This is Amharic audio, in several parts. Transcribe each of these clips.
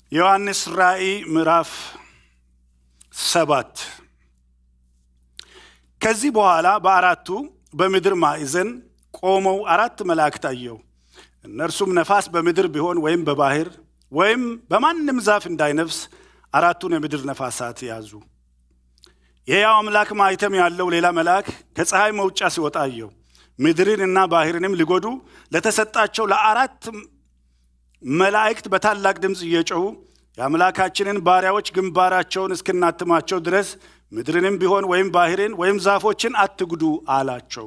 ዮሐንስ ራእይ ምዕራፍ ሰባት ከዚህ በኋላ በአራቱ በምድር ማዕዘን ቆመው አራት መላእክት አየሁ። እነርሱም ነፋስ በምድር ቢሆን ወይም በባህር ወይም በማንም ዛፍ እንዳይነፍስ አራቱን የምድር ነፋሳት ያዙ። የሕያው አምላክ ማኅተም ያለው ሌላ መልአክ ከፀሐይ መውጫ ሲወጣ አየሁ። ምድርን እና ባህርንም ሊጎዱ ለተሰጣቸው ለአራት መላእክት በታላቅ ድምፅ እየጮኹ የአምላካችንን ባሪያዎች ግንባራቸውን እስክናትማቸው ድረስ ምድርንም ቢሆን ወይም ባህርን ወይም ዛፎችን አትጉዱ አላቸው።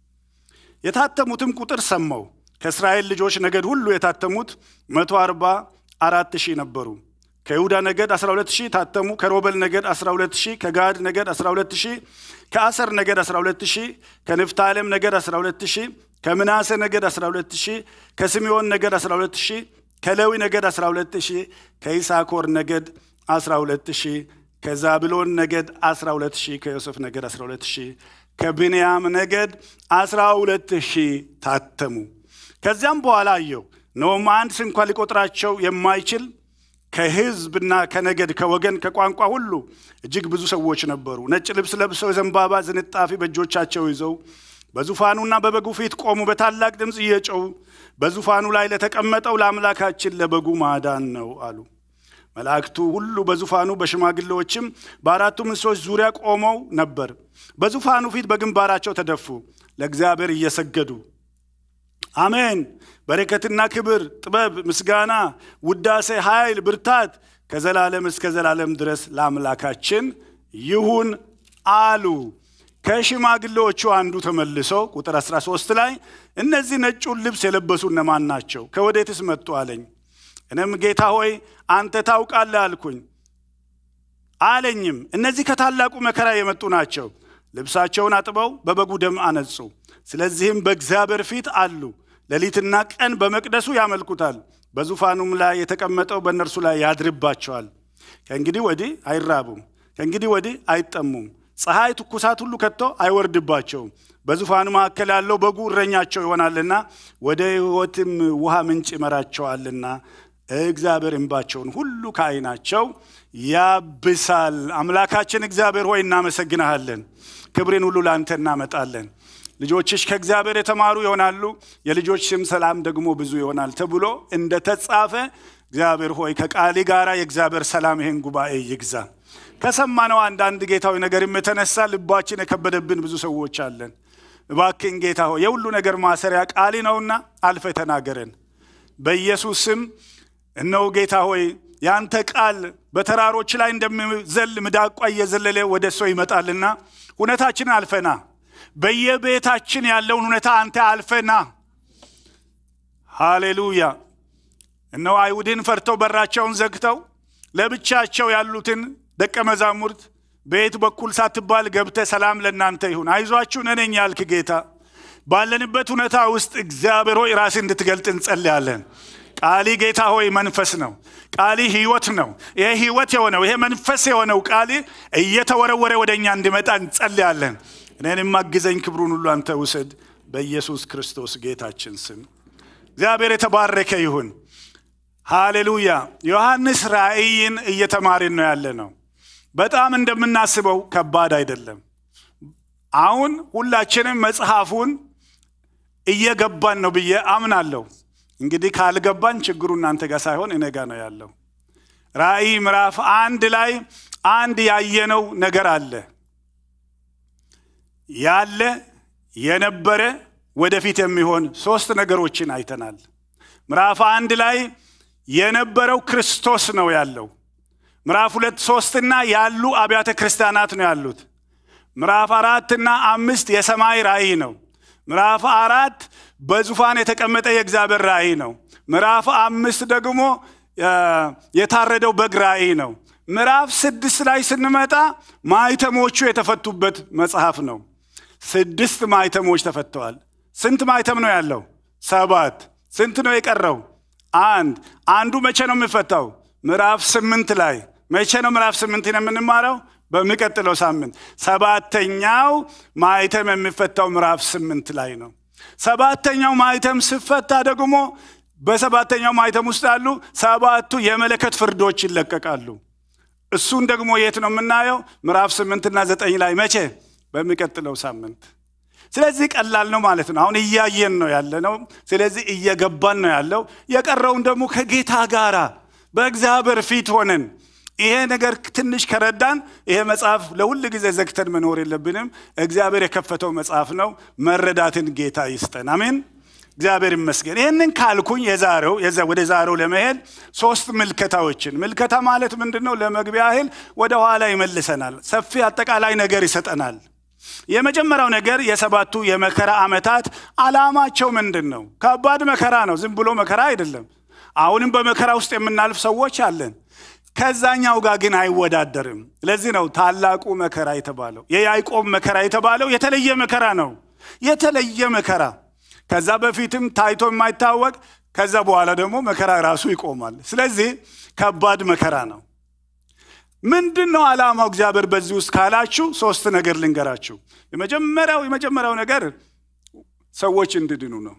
የታተሙትም ቁጥር ሰማው። ከእስራኤል ልጆች ነገድ ሁሉ የታተሙት መቶ አርባ አራት ሺህ ነበሩ። ከይሁዳ ነገድ 12 ሺህ ታተሙ። ከሮበል ነገድ 12 ሺህ፣ ከጋድ ነገድ 12 ሺህ፣ ከአሰር ነገድ 12 ሺህ፣ ከንፍታሌም ነገድ 12 ሺህ፣ ከምናሴ ነገድ 12 ሺህ፣ ከስምዖን ነገድ 12 ሺህ፣ ከሌዊ ነገድ 12 ሺህ፣ ከይሳኮር ነገድ 12 ሺህ፣ ከዛብሎን ነገድ 12 ሺህ፣ ከዮሴፍ ነገድ 12 ሺህ፣ ከብንያም ነገድ 12 ሺህ ታተሙ። ከዚያም በኋላ አየሁ፣ እነሆም አንድ ስንኳ ሊቆጥራቸው የማይችል ከሕዝብና ከነገድ ከወገን ከቋንቋ ሁሉ እጅግ ብዙ ሰዎች ነበሩ። ነጭ ልብስ ለብሰው የዘንባባ ዝንጣፊ በእጆቻቸው ይዘው በዙፋኑና በበጉ ፊት ቆሙ። በታላቅ ድምፅ እየጮሁ በዙፋኑ ላይ ለተቀመጠው ለአምላካችን ለበጉ ማዳን ነው አሉ። መላእክቱ ሁሉ በዙፋኑ በሽማግሌዎችም በአራቱ እንስሶች ዙሪያ ቆመው ነበር። በዙፋኑ ፊት በግንባራቸው ተደፉ፣ ለእግዚአብሔር እየሰገዱ አሜን በረከትና ክብር፣ ጥበብ፣ ምስጋና፣ ውዳሴ፣ ኃይል፣ ብርታት ከዘላለም እስከ ዘላለም ድረስ ለአምላካችን ይሁን አሉ። ከሽማግሌዎቹ አንዱ ተመልሶ ቁጥር 13 ላይ እነዚህ ነጩን ልብስ የለበሱ እነማን ናቸው? ከወዴትስ መጡ አለኝ። እኔም ጌታ ሆይ አንተ ታውቃለህ አልኩኝ። አለኝም እነዚህ ከታላቁ መከራ የመጡ ናቸው። ልብሳቸውን አጥበው በበጉ ደም አነጹ። ስለዚህም በእግዚአብሔር ፊት አሉ ሌሊትና ቀን በመቅደሱ ያመልኩታል። በዙፋኑም ላይ የተቀመጠው በእነርሱ ላይ ያድርባቸዋል። ከእንግዲህ ወዲህ አይራቡም፣ ከእንግዲህ ወዲህ አይጠሙም። ፀሐይ ትኩሳት ሁሉ ከቶ አይወርድባቸውም። በዙፋኑ መካከል ያለው በጉ እረኛቸው ይሆናልና ወደ ሕይወትም ውሃ ምንጭ ይመራቸዋልና እግዚአብሔር እንባቸውን ሁሉ ከዓይናቸው ያብሳል። አምላካችን እግዚአብሔር ሆይ እናመሰግናሃለን። ክብርን ሁሉ ለአንተ እናመጣለን። ልጆችሽ ከእግዚአብሔር የተማሩ ይሆናሉ፣ የልጆች ስም ሰላም ደግሞ ብዙ ይሆናል ተብሎ እንደተጻፈ እግዚአብሔር ሆይ ከቃሊ ጋር የእግዚአብሔር ሰላም ይህን ጉባኤ ይግዛ። ከሰማነው አንዳንድ ጌታዊ ነገርም የተነሳ ልባችን የከበደብን ብዙ ሰዎች አለን። እባክን ጌታ ሆይ የሁሉ ነገር ማሰሪያ ቃሊ ነውና አልፈ ተናገረን። በኢየሱስ ስም እነሆ ጌታ ሆይ የአንተ ቃል በተራሮች ላይ እንደሚዘል ምዳቋ እየዘለለ ወደ ሰው ይመጣልና ሁነታችንን አልፈና በየቤታችን ያለውን ሁኔታ አንተ አልፈና። ሃሌሉያ። እነሆ አይሁድን ፈርተው በራቸውን ዘግተው ለብቻቸው ያሉትን ደቀ መዛሙርት በየት በኩል ሳትባል ገብተ ሰላም ለእናንተ ይሁን፣ አይዟችሁ እኔ ነኝ ያልክ ጌታ ባለንበት ሁኔታ ውስጥ እግዚአብሔር ሆይ ራስህ እንድትገልጥ እንጸልያለን። ቃሊ ጌታ ሆይ መንፈስ ነው። ቃሊ ህይወት ነው። ይሄ ህይወት የሆነው ይሄ መንፈስ የሆነው ቃሊ እየተወረወረ ወደ እኛ እንዲመጣ እንጸልያለን። እኔንም አግዘኝ፣ ክብሩን ሁሉ አንተ ውሰድ፣ በኢየሱስ ክርስቶስ ጌታችን ስም። እግዚአብሔር የተባረከ ይሁን። ሃሌሉያ። ዮሐንስ ራእይን እየተማርን ነው ያለ ነው። በጣም እንደምናስበው ከባድ አይደለም። አሁን ሁላችንም መጽሐፉን እየገባን ነው ብዬ አምናለሁ። እንግዲህ ካልገባን ችግሩ እናንተ ጋር ሳይሆን እኔ ጋር ነው ያለው። ራእይ ምዕራፍ አንድ ላይ አንድ ያየነው ነገር አለ ያለ የነበረ ወደፊት የሚሆን ሶስት ነገሮችን አይተናል። ምዕራፍ አንድ ላይ የነበረው ክርስቶስ ነው ያለው። ምዕራፍ ሁለት ሶስትና ያሉ አብያተ ክርስቲያናት ነው ያሉት። ምዕራፍ አራትና አምስት የሰማይ ራእይ ነው። ምዕራፍ አራት በዙፋን የተቀመጠ የእግዚአብሔር ራእይ ነው። ምዕራፍ አምስት ደግሞ የታረደው በግ ራእይ ነው። ምዕራፍ ስድስት ላይ ስንመጣ ማይተሞቹ የተፈቱበት መጽሐፍ ነው። ስድስት ማይተሞች ተፈተዋል። ስንት ማይተም ነው ያለው? ሰባት። ስንት ነው የቀረው? አንድ። አንዱ መቼ ነው የሚፈታው? ምዕራፍ ስምንት ላይ። መቼ ነው ምዕራፍ ስምንትን የምንማረው? በሚቀጥለው ሳምንት። ሰባተኛው ማይተም የሚፈታው ምዕራፍ ስምንት ላይ ነው። ሰባተኛው ማይተም ሲፈታ ደግሞ በሰባተኛው ማኅተም ውስጥ ያሉ ሰባቱ የመለከት ፍርዶች ይለቀቃሉ። እሱን ደግሞ የት ነው የምናየው? ምዕራፍ ስምንትና ዘጠኝ ላይ መቼ? በሚቀጥለው ሳምንት። ስለዚህ ቀላል ነው ማለት ነው። አሁን እያየን ነው ያለ ነው። ስለዚህ እየገባን ነው ያለው። የቀረውን ደግሞ ከጌታ ጋራ በእግዚአብሔር ፊት ሆነን ይሄ ነገር ትንሽ ከረዳን ይሄ መጽሐፍ ለሁል ጊዜ ዘግተን መኖር የለብንም። እግዚአብሔር የከፈተው መጽሐፍ ነው። መረዳትን ጌታ ይስጠን። አሜን። እግዚአብሔር ይመስገን። ይህንን ካልኩኝ የዛሬው ወደ ዛሬው ለመሄድ ሶስት ምልከታዎችን ምልከታ ማለት ምንድን ነው? ለመግቢያ ያህል ወደ ኋላ ይመልሰናል። ሰፊ አጠቃላይ ነገር ይሰጠናል። የመጀመሪያው ነገር የሰባቱ የመከራ ዓመታት ዓላማቸው ምንድን ነው? ከባድ መከራ ነው። ዝም ብሎ መከራ አይደለም። አሁንም በመከራ ውስጥ የምናልፍ ሰዎች አለን። ከዛኛው ጋር ግን አይወዳደርም። ለዚህ ነው ታላቁ መከራ የተባለው። የያዕቆብ መከራ የተባለው የተለየ መከራ ነው። የተለየ መከራ ከዛ በፊትም ታይቶ የማይታወቅ ከዛ በኋላ ደግሞ መከራ ራሱ ይቆማል። ስለዚህ ከባድ መከራ ነው። ምንድን ነው ዓላማው እግዚአብሔር በዚህ ውስጥ ካላችሁ ሶስት ነገር ልንገራችሁ። የመጀመሪያው የመጀመሪያው ነገር ሰዎች እንድድኑ ነው።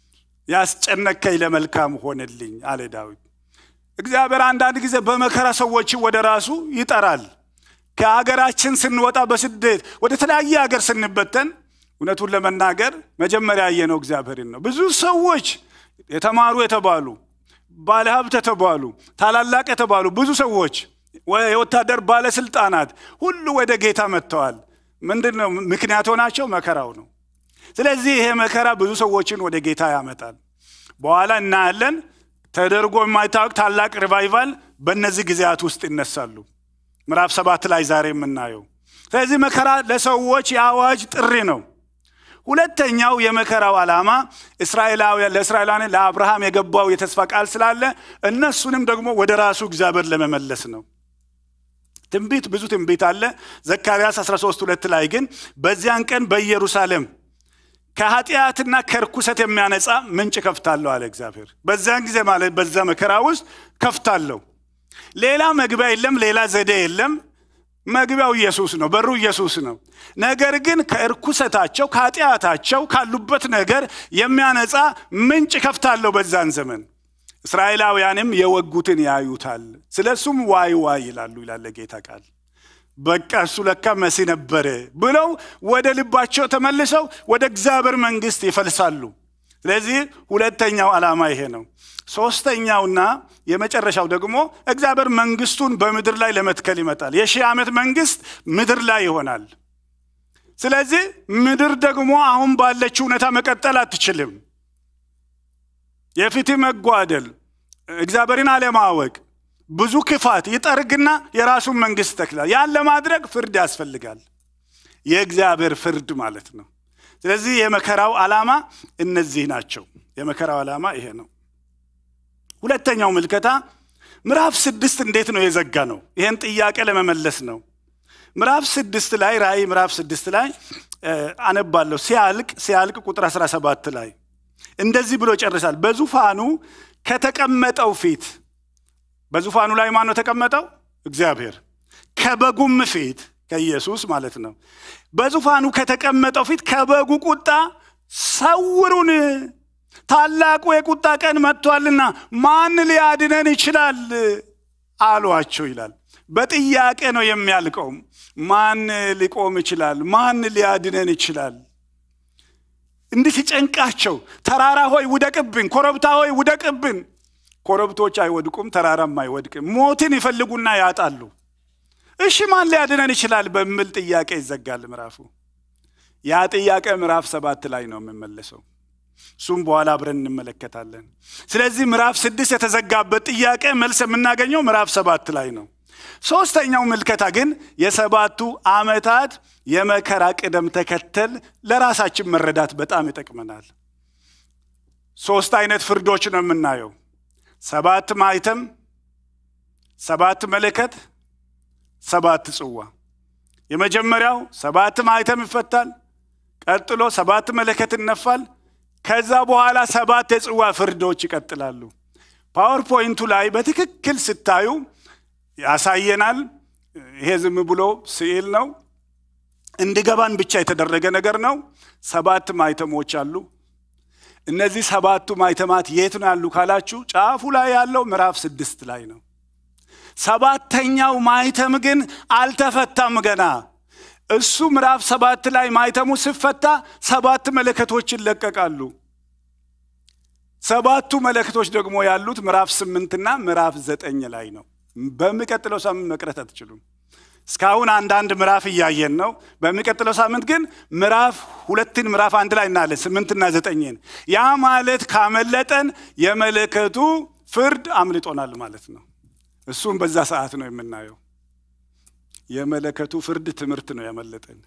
ያስጨነከኝ ለመልካም ሆነልኝ አለ ዳዊት። እግዚአብሔር አንዳንድ ጊዜ በመከራ ሰዎችን ወደ ራሱ ይጠራል። ከሀገራችን ስንወጣ በስደት ወደ ተለያየ ሀገር ስንበተን እውነቱን ለመናገር መጀመሪያ ያየነው እግዚአብሔርን ነው። ብዙ ሰዎች የተማሩ የተባሉ ባለሀብት የተባሉ ታላላቅ የተባሉ ብዙ ሰዎች የወታደር ባለስልጣናት ሁሉ ወደ ጌታ መጥተዋል። ምንድን ነው ምክንያት ሆናቸው? መከራው ነው። ስለዚህ ይሄ መከራ ብዙ ሰዎችን ወደ ጌታ ያመጣል። በኋላ እናያለን። ተደርጎ የማይታወቅ ታላቅ ሪቫይቫል በእነዚህ ጊዜያት ውስጥ ይነሳሉ። ምዕራፍ ሰባት ላይ ዛሬ የምናየው። ስለዚህ መከራ ለሰዎች የአዋጅ ጥሪ ነው። ሁለተኛው የመከራው ዓላማ እስራኤላውያን ለእስራኤላውያን ለአብርሃም የገባው የተስፋ ቃል ስላለ እነሱንም ደግሞ ወደ ራሱ እግዚአብሔር ለመመለስ ነው። ትንቢት ብዙ ትንቢት አለ። ዘካርያስ 13 ሁለት ላይ ግን በዚያን ቀን በኢየሩሳሌም ከኃጢአትና ከርኩሰት የሚያነጻ ምንጭ ከፍታለሁ አለ እግዚአብሔር። በዚያን ጊዜ ማለት በዛ መከራ ውስጥ ከፍታለሁ። ሌላ መግቢያ የለም፣ ሌላ ዘዴ የለም። መግቢያው ኢየሱስ ነው፣ በሩ ኢየሱስ ነው። ነገር ግን ከእርኩሰታቸው ከኃጢአታቸው ካሉበት ነገር የሚያነጻ ምንጭ ከፍታለሁ በዛን ዘመን። እስራኤላውያንም የወጉትን ያዩታል፣ ስለ እሱም ዋይ ዋይ ይላሉ ይላለ ጌታ ቃል። በቃ እሱ ለካ መሲ ነበረ ብለው ወደ ልባቸው ተመልሰው ወደ እግዚአብሔር መንግስት ይፈልሳሉ። ስለዚህ ሁለተኛው ዓላማ ይሄ ነው። ሶስተኛውና የመጨረሻው ደግሞ እግዚአብሔር መንግስቱን በምድር ላይ ለመትከል ይመጣል። የሺህ ዓመት መንግስት ምድር ላይ ይሆናል። ስለዚህ ምድር ደግሞ አሁን ባለችው ሁኔታ መቀጠል አትችልም። የፍትህ መጓደል፣ እግዚአብሔርን አለማወቅ፣ ብዙ ክፋት ይጠርግና የራሱን መንግስት ይተክላል። ያን ለማድረግ ፍርድ ያስፈልጋል። የእግዚአብሔር ፍርድ ማለት ነው። ስለዚህ የመከራው ዓላማ እነዚህ ናቸው። የመከራው ዓላማ ይሄ ነው። ሁለተኛው ምልከታ ምዕራፍ ስድስት እንዴት ነው የዘጋ ነው? ይህን ጥያቄ ለመመለስ ነው። ምዕራፍ ስድስት ላይ ራእይ ምዕራፍ ስድስት ላይ አነባለሁ። ሲያልቅ ሲያልቅ ቁጥር 17 ላይ እንደዚህ ብሎ ጨርሳል። በዙፋኑ ከተቀመጠው ፊት በዙፋኑ ላይ ማን ነው ተቀመጠው? እግዚአብሔር ከበጉም ፊት ከኢየሱስ ማለት ነው። በዙፋኑ ከተቀመጠው ፊት ከበጉ ቁጣ ሰውሩን ታላቁ የቁጣ ቀን መጥቷልና ማን ሊያድነን ይችላል አሏቸው ይላል። በጥያቄ ነው የሚያልቀው። ማን ሊቆም ይችላል? ማን ሊያድነን ይችላል? እንድትጨንቃቸው ተራራ ሆይ ውደቅብን፣ ኮረብታ ሆይ ውደቅብን። ኮረብቶች አይወድቁም፣ ተራራም አይወድቅም። ሞትን ይፈልጉና ያጣሉ። እሺ ማን ሊያድነን ይችላል በሚል ጥያቄ ይዘጋል ምዕራፉ። ያ ጥያቄ ምዕራፍ ሰባት ላይ ነው የምመለሰው። እሱም በኋላ አብረን እንመለከታለን። ስለዚህ ምዕራፍ ስድስት የተዘጋበት ጥያቄ መልስ የምናገኘው ምዕራፍ ሰባት ላይ ነው። ሶስተኛው ምልከታ ግን የሰባቱ ዓመታት የመከራ ቅደም ተከተል ለራሳችን መረዳት በጣም ይጠቅመናል። ሶስት አይነት ፍርዶች ነው የምናየው። ሰባት ማይተም፣ ሰባት መለከት፣ ሰባት ጽዋ። የመጀመሪያው ሰባት ማይተም ይፈታል። ቀጥሎ ሰባት መለከት ይነፋል። ከዛ በኋላ ሰባት የጽዋ ፍርዶች ይቀጥላሉ። ፓወርፖይንቱ ላይ በትክክል ስታዩ ያሳየናል። ይሄ ዝም ብሎ ስዕል ነው፣ እንዲገባን ብቻ የተደረገ ነገር ነው። ሰባት ማይተሞች አሉ። እነዚህ ሰባቱ ማይተማት የት ነው ያሉ ካላችሁ ጫፉ ላይ ያለው ምዕራፍ ስድስት ላይ ነው። ሰባተኛው ማይተም ግን አልተፈታም ገና። እሱ ምዕራፍ ሰባት ላይ ማይተሙ ሲፈታ ሰባት መለከቶች ይለቀቃሉ። ሰባቱ መለከቶች ደግሞ ያሉት ምዕራፍ ስምንትና ምዕራፍ ዘጠኝ ላይ ነው። በሚቀጥለው ሳምንት መቅረት አትችሉም። እስካሁን አንዳንድ ምዕራፍ እያየን ነው። በሚቀጥለው ሳምንት ግን ምዕራፍ ሁለትን ምዕራፍ አንድ ላይ እናያለን፣ ስምንትና ዘጠኝን። ያ ማለት ካመለጠን የመለከቱ ፍርድ አምልጦናል ማለት ነው። እሱም በዛ ሰዓት ነው የምናየው። የመለከቱ ፍርድ ትምህርት ነው ያመለጠን፣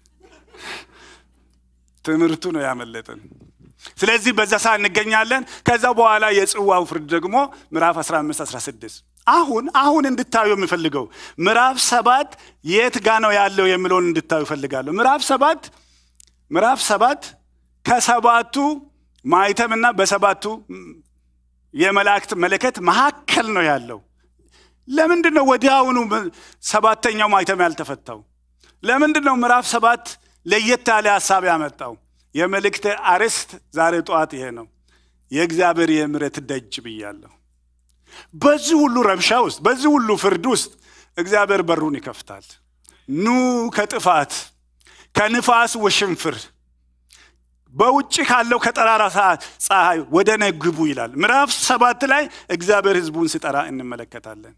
ትምህርቱ ነው ያመለጠን። ስለዚህ በዛ ሰዓት እንገኛለን። ከዛ በኋላ የጽዋው ፍርድ ደግሞ ምዕራፍ 15 16 አሁን አሁን እንድታዩ የምፈልገው ምዕራፍ ሰባት የት ጋ ነው ያለው የሚለውን እንድታዩ እፈልጋለሁ። ምዕራፍ ሰባት ምዕራፍ ሰባት ከሰባቱ ማይተምና በሰባቱ የመላእክት መለከት መካከል ነው ያለው። ለምንድን ነው ወዲያውኑ ሰባተኛው ማይተም ያልተፈታው? ለምንድን ነው ምዕራፍ ሰባት ለየት ያለ ሀሳብ ያመጣው? የመልእክት አርዕስት ዛሬ ጠዋት ይሄ ነው፣ የእግዚአብሔር የምሕረት ደጅ ብያለሁ። በዚህ ሁሉ ረብሻ ውስጥ በዚህ ሁሉ ፍርድ ውስጥ እግዚአብሔር በሩን ይከፍታል። ኑ ከጥፋት ከንፋስ ውሽንፍር በውጭ ካለው ከጠራራ ፀሐይ ወደ እኔ ግቡ ይላል። ምዕራፍ ሰባት ላይ እግዚአብሔር ሕዝቡን ሲጠራ እንመለከታለን።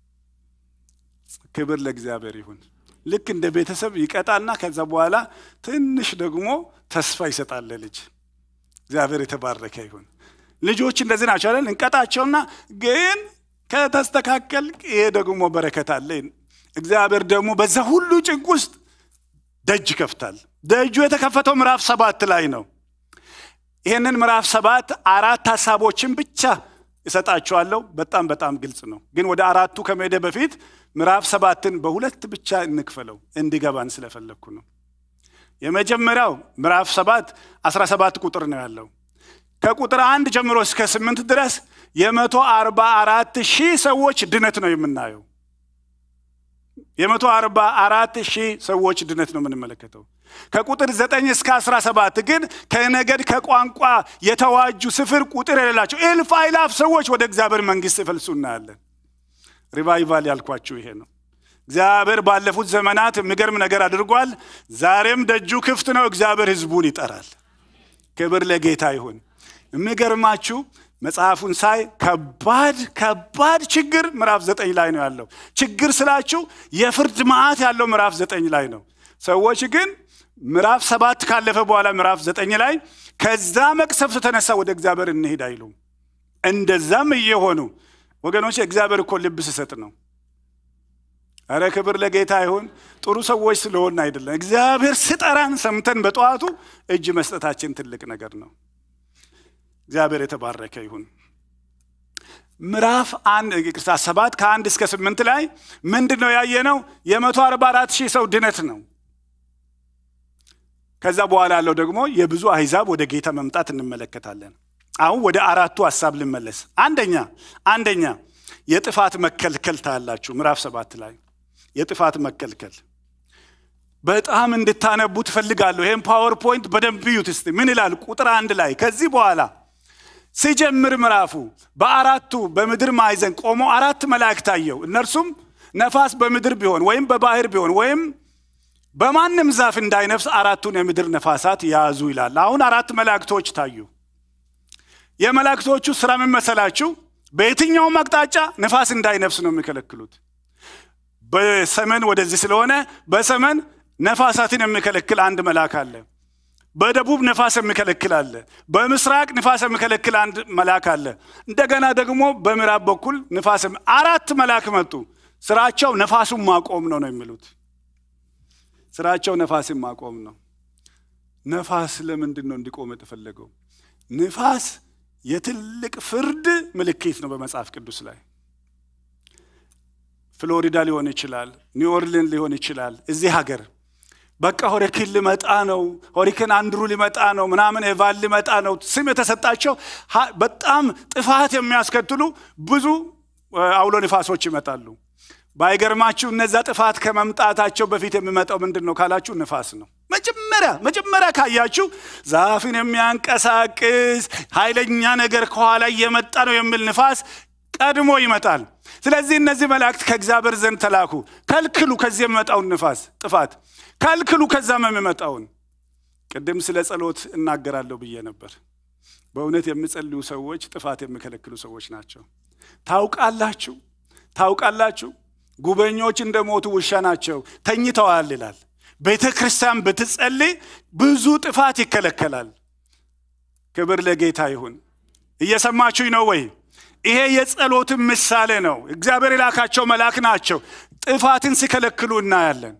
ክብር ለእግዚአብሔር ይሁን። ልክ እንደ ቤተሰብ ይቀጣና ከዛ በኋላ ትንሽ ደግሞ ተስፋ ይሰጣል ልጅ። እግዚአብሔር የተባረከ ይሁን። ልጆች እንደዚህ ናቸው አይደል? እንቀጣቸውና ግን ከተስተካከል ይሄ ደግሞ በረከት አለ። እግዚአብሔር ደግሞ በዛ ሁሉ ጭንቅ ውስጥ ደጅ ይከፍታል። ደጁ የተከፈተው ምዕራፍ ሰባት ላይ ነው። ይህንን ምዕራፍ ሰባት አራት ሀሳቦችን ብቻ እሰጣችኋለሁ። በጣም በጣም ግልጽ ነው። ግን ወደ አራቱ ከመሄደ በፊት ምዕራፍ ሰባትን በሁለት ብቻ እንክፈለው እንዲገባን ስለፈለግኩ ነው። የመጀመሪያው ምዕራፍ ሰባት አስራ ሰባት ቁጥር ነው ያለው ከቁጥር አንድ ጀምሮ እስከ ስምንት ድረስ የመቶ አርባ አራት ሺህ ሰዎች ድነት ነው የምናየው። የመቶ አርባ አራት ሺህ ሰዎች ድነት ነው የምንመለከተው። ከቁጥር ዘጠኝ እስከ አስራ ሰባት ግን ከነገድ ከቋንቋ የተዋጁ ስፍር ቁጥር የሌላቸው እልፍ አእላፍ ሰዎች ወደ እግዚአብሔር መንግሥት ይፈልሱ እናያለን። ሪቫይቫል ያልኳችሁ ይሄ ነው። እግዚአብሔር ባለፉት ዘመናት የሚገርም ነገር አድርጓል። ዛሬም ደጁ ክፍት ነው። እግዚአብሔር ሕዝቡን ይጠራል። ክብር ለጌታ ይሁን። የሚገርማችሁ መጽሐፉን ሳይ ከባድ ከባድ ችግር ምዕራፍ ዘጠኝ ላይ ነው ያለው። ችግር ስላችሁ የፍርድ መዓት ያለው ምዕራፍ ዘጠኝ ላይ ነው። ሰዎች ግን ምዕራፍ ሰባት ካለፈ በኋላ ምዕራፍ ዘጠኝ ላይ ከዛ መቅሰፍት ተነሳ ወደ እግዚአብሔር እንሄድ አይሉም። እንደዛም እየሆኑ ወገኖች እግዚአብሔር እኮ ልብ ስሰጥ ነው። እረ ክብር ለጌታ ይሁን። ጥሩ ሰዎች ስለሆን አይደለም። እግዚአብሔር ስጠራን ሰምተን በጠዋቱ እጅ መስጠታችን ትልቅ ነገር ነው። እግዚአብሔር የተባረከ ይሁን። ምዕራፍ አንድ ቅርታ ሰባት ከአንድ እስከ ስምንት ላይ ምንድን ነው ያየነው? የመቶ አርባ አራት ሺህ ሰው ድነት ነው። ከዛ በኋላ ያለው ደግሞ የብዙ አሕዛብ ወደ ጌታ መምጣት እንመለከታለን። አሁን ወደ አራቱ ሀሳብ ልመለስ። አንደኛ አንደኛ የጥፋት መከልከል ታያላችሁ። ምዕራፍ ሰባት ላይ የጥፋት መከልከል በጣም እንድታነቡ ትፈልጋለሁ። ይህም ፓወርፖይንት በደንብ እዩት እስቲ ምን ይላል? ቁጥር አንድ ላይ ከዚህ በኋላ ሲጀምር ምዕራፉ በአራቱ በምድር ማዕዘን ቆሞ አራት መላእክት አየሁ። እነርሱም ነፋስ በምድር ቢሆን ወይም በባህር ቢሆን ወይም በማንም ዛፍ እንዳይነፍስ አራቱን የምድር ነፋሳት ያዙ ይላል። አሁን አራት መላእክቶች ታዩ። የመላእክቶቹ ስራ ምን መሰላችሁ? በየትኛውም አቅጣጫ ነፋስ እንዳይነፍስ ነው የሚከለክሉት። በሰሜን ወደዚህ ስለሆነ በሰሜን ነፋሳትን የሚከለክል አንድ መልአክ አለ። በደቡብ ነፋስ የሚከለክል አለ። በምስራቅ ንፋስ የሚከለክል አንድ መልአክ አለ። እንደገና ደግሞ በምዕራብ በኩል ንፋስ አራት መልአክ መጡ። ስራቸው ነፋሱን ማቆም ነው ነው የሚሉት። ስራቸው ነፋስን ማቆም ነው። ነፋስ ለምንድን ነው እንዲቆም የተፈለገው? ንፋስ የትልቅ ፍርድ ምልክት ነው በመጽሐፍ ቅዱስ ላይ ፍሎሪዳ ሊሆን ይችላል፣ ኒው ኦርሊን ሊሆን ይችላል። እዚህ ሀገር በቃ ሆሪኬን ሊመጣ ነው፣ ሆሪኬን አንድሩ ሊመጣ ነው፣ ምናምን ኤቫን ሊመጣ ነው። ስም የተሰጣቸው በጣም ጥፋት የሚያስከትሉ ብዙ አውሎ ንፋሶች ይመጣሉ። ባይገርማችሁ እነዛ ጥፋት ከመምጣታቸው በፊት የሚመጣው ምንድን ነው ካላችሁ ንፋስ ነው። መጀመሪያ መጀመሪያ ካያችሁ ዛፍን የሚያንቀሳቅስ ኃይለኛ ነገር ከኋላ እየመጣ ነው የሚል ንፋስ ቀድሞ ይመጣል። ስለዚህ እነዚህ መላእክት ከእግዚአብሔር ዘንድ ተላኩ። ከልክሉ ከዚህ የሚመጣውን ንፋስ ጥፋት ከልክሉ፣ ከዛም የሚመጣውን ቅድም ስለ ጸሎት እናገራለሁ ብዬ ነበር። በእውነት የሚጸልዩ ሰዎች ጥፋት የሚከለክሉ ሰዎች ናቸው። ታውቃላችሁ ታውቃላችሁ ጉበኞች እንደ ሞቱ ውሻ ናቸው፣ ተኝተዋል ይላል። ቤተ ክርስቲያን ብትጸልይ ብዙ ጥፋት ይከለከላል። ክብር ለጌታ ይሁን። እየሰማችሁኝ ነው ወይ? ይሄ የጸሎትን ምሳሌ ነው። እግዚአብሔር የላካቸው መልአክ ናቸው። ጥፋትን ሲከለክሉ እናያለን።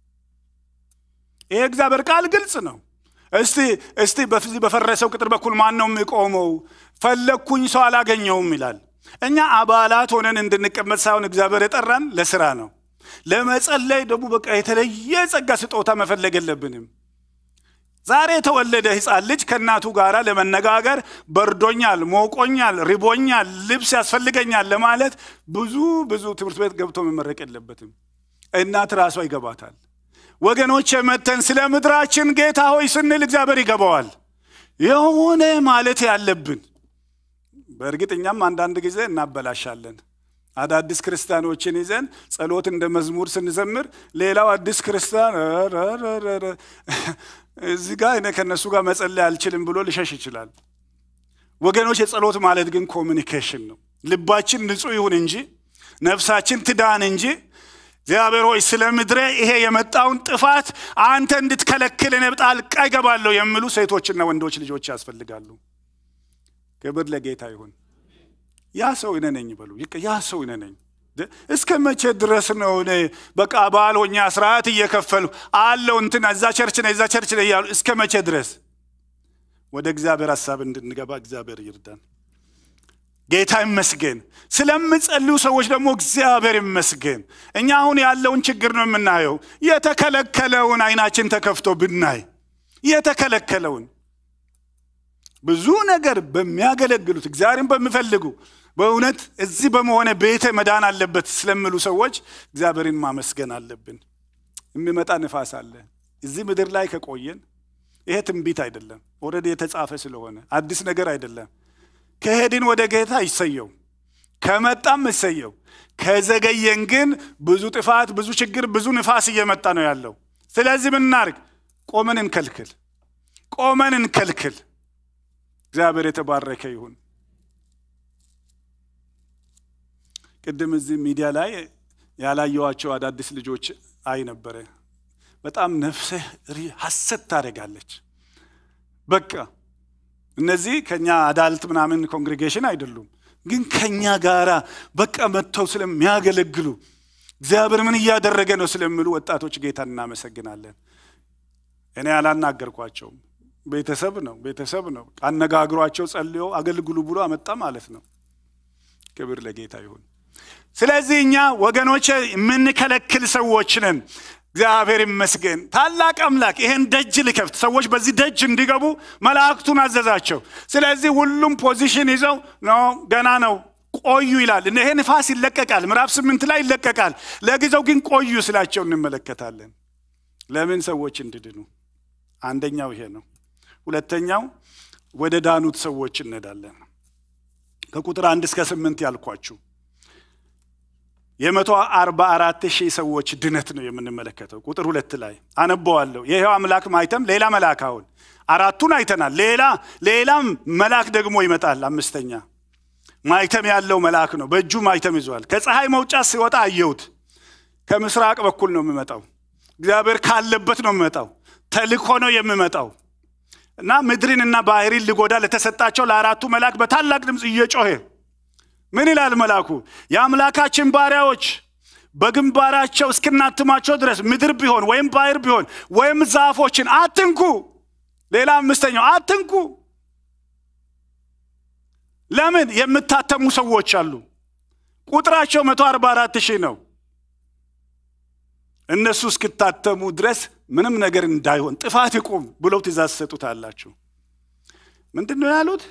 ይሄ እግዚአብሔር ቃል ግልጽ ነው። እስቲ እስቲ በፈረሰው ቅጥር በኩል ማን ነው የሚቆመው? ፈለግኩኝ ሰው አላገኘውም ይላል። እኛ አባላት ሆነን እንድንቀመጥ ሳይሆን እግዚአብሔር የጠራን ለስራ ነው። ለመጸለይ ደግሞ በቃ የተለየ ጸጋ ስጦታ መፈለግ የለብንም። ዛሬ የተወለደ ሕፃን ልጅ ከእናቱ ጋር ለመነጋገር በርዶኛል፣ ሞቆኛል፣ ሪቦኛል፣ ልብስ ያስፈልገኛል ለማለት ብዙ ብዙ ትምህርት ቤት ገብቶ መመረቅ የለበትም። እናት ራሷ ይገባታል። ወገኖች የመተን ስለ ምድራችን ጌታ ሆይ ስንል እግዚአብሔር ይገባዋል። የሆነ ማለት ያለብን በእርግጥ እኛም አንዳንድ ጊዜ እናበላሻለን። አዳዲስ ክርስቲያኖችን ይዘን ጸሎት እንደ መዝሙር ስንዘምር ሌላው አዲስ ክርስቲያን እዚህ ጋር እኔ ከእነሱ ጋር መጸለይ አልችልም ብሎ ሊሸሽ ይችላል። ወገኖች የጸሎት ማለት ግን ኮሚኒኬሽን ነው። ልባችን ንጹሕ ይሁን እንጂ ነፍሳችን ትዳን እንጂ እግዚአብሔር ሆይ ስለ ምድሬ ይሄ የመጣውን ጥፋት አንተ እንድትከለክል እኔ ጣልቃ እገባለሁ የሚሉ ሴቶችና ወንዶች ልጆች ያስፈልጋሉ። ክብር ለጌታ ይሁን። ያ ሰው እኔ ነኝ በሉ። ያ ሰው እኔ ነኝ። እስከ መቼ ድረስ ነው እኔ በቃ ባል ሆኜ ስርዓት እየከፈሉ አለው እንትን እዛ ቸርች ነ እዛ ቸርች ነ እያሉ እስከ መቼ ድረስ? ወደ እግዚአብሔር ሀሳብ እንድንገባ እግዚአብሔር ይርዳን። ጌታ ይመስገን። ስለምጸልዩ ሰዎች ደግሞ እግዚአብሔር ይመስገን። እኛ አሁን ያለውን ችግር ነው የምናየው። የተከለከለውን አይናችን ተከፍቶ ብናይ የተከለከለውን ብዙ ነገር በሚያገለግሉት እግዚአብሔርን በሚፈልጉ በእውነት እዚህ በመሆነ ቤተ መዳን አለበት ስለሚሉ ሰዎች እግዚአብሔርን ማመስገን አለብን። የሚመጣ ንፋስ አለ። እዚህ ምድር ላይ ከቆየን ይሄ ትንቢት አይደለም፣ ኦልሬዲ የተጻፈ ስለሆነ አዲስ ነገር አይደለም። ከሄድን ወደ ጌታ ይሰየው፣ ከመጣም ይሰየው። ከዘገየን ግን ብዙ ጥፋት፣ ብዙ ችግር፣ ብዙ ንፋስ እየመጣ ነው ያለው። ስለዚህ ምን እናድርግ? ቆመን እንከልክል፣ ቆመን እንከልክል። እግዚአብሔር የተባረከ ይሁን። ቅድም እዚህ ሚዲያ ላይ ያላየዋቸው አዳዲስ ልጆች አይ ነበረ። በጣም ነፍስህ ሐሰት ታደርጋለች። በቃ እነዚህ ከኛ አዳልት ምናምን ኮንግሬጌሽን አይደሉም፣ ግን ከኛ ጋራ በቃ መጥተው ስለሚያገለግሉ እግዚአብሔር ምን እያደረገ ነው ስለሚሉ ወጣቶች ጌታን እናመሰግናለን። እኔ አላናገርኳቸውም። ቤተሰብ ነው ቤተሰብ ነው። አነጋግሯቸው ጸልዮ አገልግሉ ብሎ አመጣ ማለት ነው። ክብር ለጌታ ይሁን። ስለዚህ እኛ ወገኖች የምንከለክል ሰዎች ነን። እግዚአብሔር ይመስገን። ታላቅ አምላክ ይሄን ደጅ ሊከፍት ሰዎች በዚህ ደጅ እንዲገቡ መላእክቱን አዘዛቸው። ስለዚህ ሁሉም ፖዚሽን ይዘው ነው ገና ነው ቆዩ ይላል። ይሄ ንፋስ ይለቀቃል፣ ምዕራፍ ስምንት ላይ ይለቀቃል። ለጊዜው ግን ቆዩ ስላቸው እንመለከታለን። ለምን ሰዎች እንድድኑ። አንደኛው ይሄ ነው። ሁለተኛው ወደ ዳኑት ሰዎች እንሄዳለን። ከቁጥር አንድ እስከ ስምንት ያልኳችሁ የመቶ አርባ አራት ሺህ ሰዎች ድነት ነው የምንመለከተው። ቁጥር ሁለት ላይ አነበዋለሁ። የሕያው አምላክ ማይተም ሌላ መልአክ አሁን አራቱን አይተናል። ሌላ ሌላም መልአክ ደግሞ ይመጣል። አምስተኛ ማይተም ያለው መልአክ ነው። በእጁ ማይተም ይዟል። ከፀሐይ መውጫ ሲወጣ አየሁት። ከምስራቅ በኩል ነው የሚመጣው። እግዚአብሔር ካለበት ነው የሚመጣው። ተልኮ ነው የሚመጣው እና ምድርንና ባህርን ሊጎዳ ለተሰጣቸው ለአራቱ መልአክ በታላቅ ድምፅ እየጮኸ ምን ይላል መልአኩ? የአምላካችን ባሪያዎች በግንባራቸው እስክናትማቸው ድረስ ምድር ቢሆን ወይም ባህር ቢሆን ወይም ዛፎችን አትንኩ። ሌላ አምስተኛው አትንኩ። ለምን? የምታተሙ ሰዎች አሉ። ቁጥራቸው መቶ አርባ አራት ሺህ ነው። እነሱ እስክታተሙ ድረስ ምንም ነገር እንዳይሆን ጥፋት ይቁም ብለው ትእዛዝ ሰጡታላችሁ። ምንድን ነው ያሉት?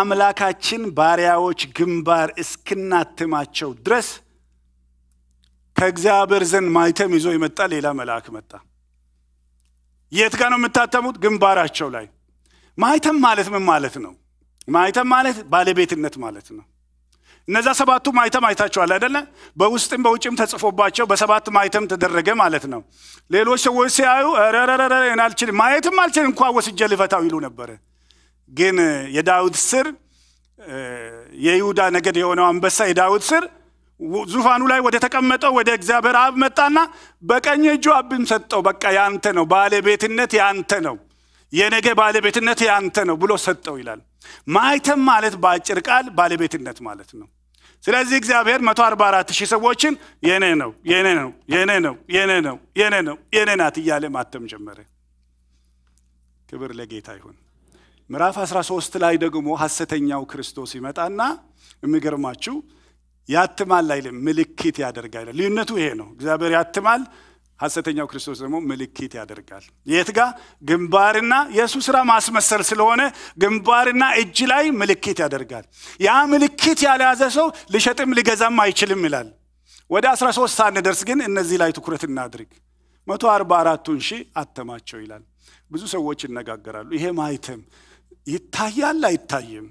የአምላካችን ባሪያዎች ግንባር እስክናትማቸው ድረስ ከእግዚአብሔር ዘንድ ማይተም ይዞ የመጣ ሌላ መልአክ መጣ። የት ጋር ነው የምታተሙት? ግንባራቸው ላይ። ማይተም ማለት ምን ማለት ነው? ማይተም ማለት ባለቤትነት ማለት ነው። እነዛ ሰባቱ ማይተም አይታቸዋል አይደለ? በውስጥም በውጭም ተጽፎባቸው በሰባት ማይተም ተደረገ ማለት ነው። ሌሎች ሰዎች ሲያዩ ረረረረ አልችልም ማየትም አልችልም እንኳ ወስጄ ልፈታው ይሉ ነበረ። ግን የዳዊት ስር የይሁዳ ነገድ የሆነው አንበሳ የዳዊት ስር ዙፋኑ ላይ ወደ ተቀመጠው ወደ እግዚአብሔር አብ መጣና በቀኝ እጁ አብም ሰጠው። በቃ ያንተ ነው፣ ባለቤትነት ያንተ ነው፣ የነገ ባለቤትነት ያንተ ነው ብሎ ሰጠው ይላል። ማይተም ማለት በአጭር ቃል ባለቤትነት ማለት ነው። ስለዚህ እግዚአብሔር 144 ሺህ ሰዎችን የኔ ነው የኔ ነው የኔ ነው የኔ ነው የኔ ነው የኔ ናት እያለ ማተም ጀመረ። ክብር ለጌታ ይሁን። ምዕራፍ 13 ላይ ደግሞ ሐሰተኛው ክርስቶስ ይመጣና የሚገርማችሁ ያትማል አይልም፣ ምልክት ያደርጋል። ልዩነቱ ይሄ ነው። እግዚአብሔር ያትማል፣ ሐሰተኛው ክርስቶስ ደግሞ ምልክት ያደርጋል። የት ጋ? ግንባርና የእሱ ስራ ማስመሰል ስለሆነ ግንባርና እጅ ላይ ምልክት ያደርጋል። ያ ምልክት ያልያዘ ሰው ሊሸጥም ሊገዛም አይችልም ይላል። ወደ 13 ሳንደርስ ግን እነዚህ ላይ ትኩረት እናድርግ። መቶ አርባ አራቱን ሺህ አተማቸው ይላል። ብዙ ሰዎች ይነጋገራሉ። ይሄ ማይተም ይታያል አይታይም?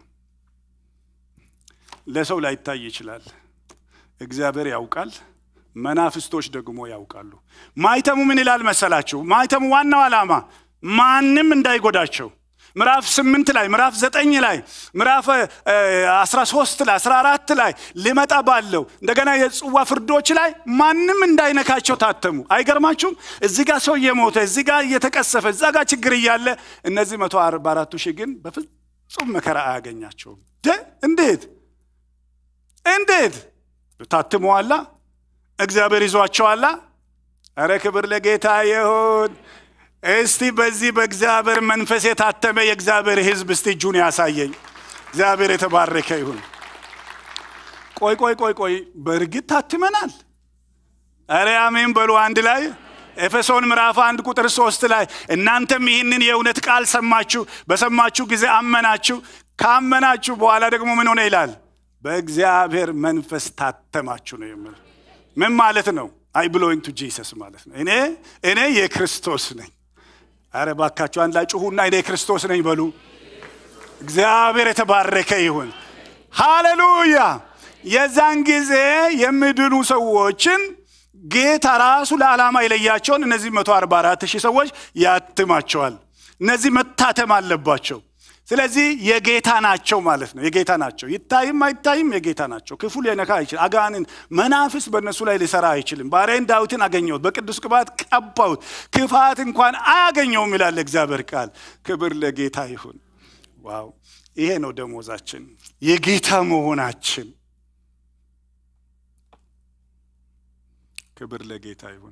ለሰው ላይታይ ይችላል። እግዚአብሔር ያውቃል። መናፍስቶች ደግሞ ያውቃሉ። ማይተሙ ምን ይላል መሰላችሁ? ማይተሙ ዋናው ዓላማ ማንም እንዳይጎዳቸው ምዕራፍ ስምንት ላይ ምዕራፍ ዘጠኝ ላይ ምዕራፍ አስራ ሶስት ላይ አስራ አራት ላይ ሊመጣ ባለው እንደገና የጽዋ ፍርዶች ላይ ማንም እንዳይነካቸው ታተሙ። አይገርማችሁም? እዚህ ጋር ሰው እየሞተ እዚህ ጋር እየተቀሰፈ እዛ ጋር ችግር እያለ እነዚህ መቶ አርባ አራቱ ሺህ ግን በፍጹም መከራ አያገኛቸውም። እንዴት እንዴት ታትመዋላ? እግዚአብሔር ይዟቸዋላ። እረ ክብር ለጌታ ይሁን። እስቲ በዚህ በእግዚአብሔር መንፈስ የታተመ የእግዚአብሔር ሕዝብ እስቲ እጁን ያሳየኝ። እግዚአብሔር የተባረከ ይሁን። ቆይ ቆይ ቆይ ቆይ፣ በእርግጥ ታትመናል። እረ አሜን በሉ አንድ ላይ። ኤፌሶን ምዕራፍ አንድ ቁጥር ሶስት ላይ እናንተም ይህንን የእውነት ቃል ሰማችሁ፣ በሰማችሁ ጊዜ አመናችሁ፣ ካመናችሁ በኋላ ደግሞ ምን ሆነ ይላል በእግዚአብሔር መንፈስ ታተማችሁ ነው የሚል ምን ማለት ነው? አይ ብሎይንግ ቱ ጂሰስ ማለት ነው። እኔ እኔ የክርስቶስ ነኝ። አረ ባካችሁ አንድ ላይ ጩሁና እኔ የክርስቶስ ነኝ በሉ። እግዚአብሔር የተባረከ ይሁን። ሃሌሉያ። የዛን ጊዜ የሚድኑ ሰዎችን ጌታ ራሱ ለዓላማ የለያቸውን እነዚህ 144 ሺህ ሰዎች ያትማቸዋል። እነዚህ መታተም አለባቸው። ስለዚህ የጌታ ናቸው ማለት ነው። የጌታ ናቸው። ይታይም አይታይም የጌታ ናቸው። ክፉ ሊነካ አይችልም። አጋንን መናፍስ በእነሱ ላይ ሊሰራ አይችልም። ባሪያዬን ዳዊትን አገኘሁት፣ በቅዱስ ቅባት ቀባሁት፣ ክፋት እንኳን አያገኘውም ይላል እግዚአብሔር ቃል። ክብር ለጌታ ይሁን። ዋው! ይሄ ነው ደሞዛችን፣ የጌታ መሆናችን። ክብር ለጌታ ይሁን።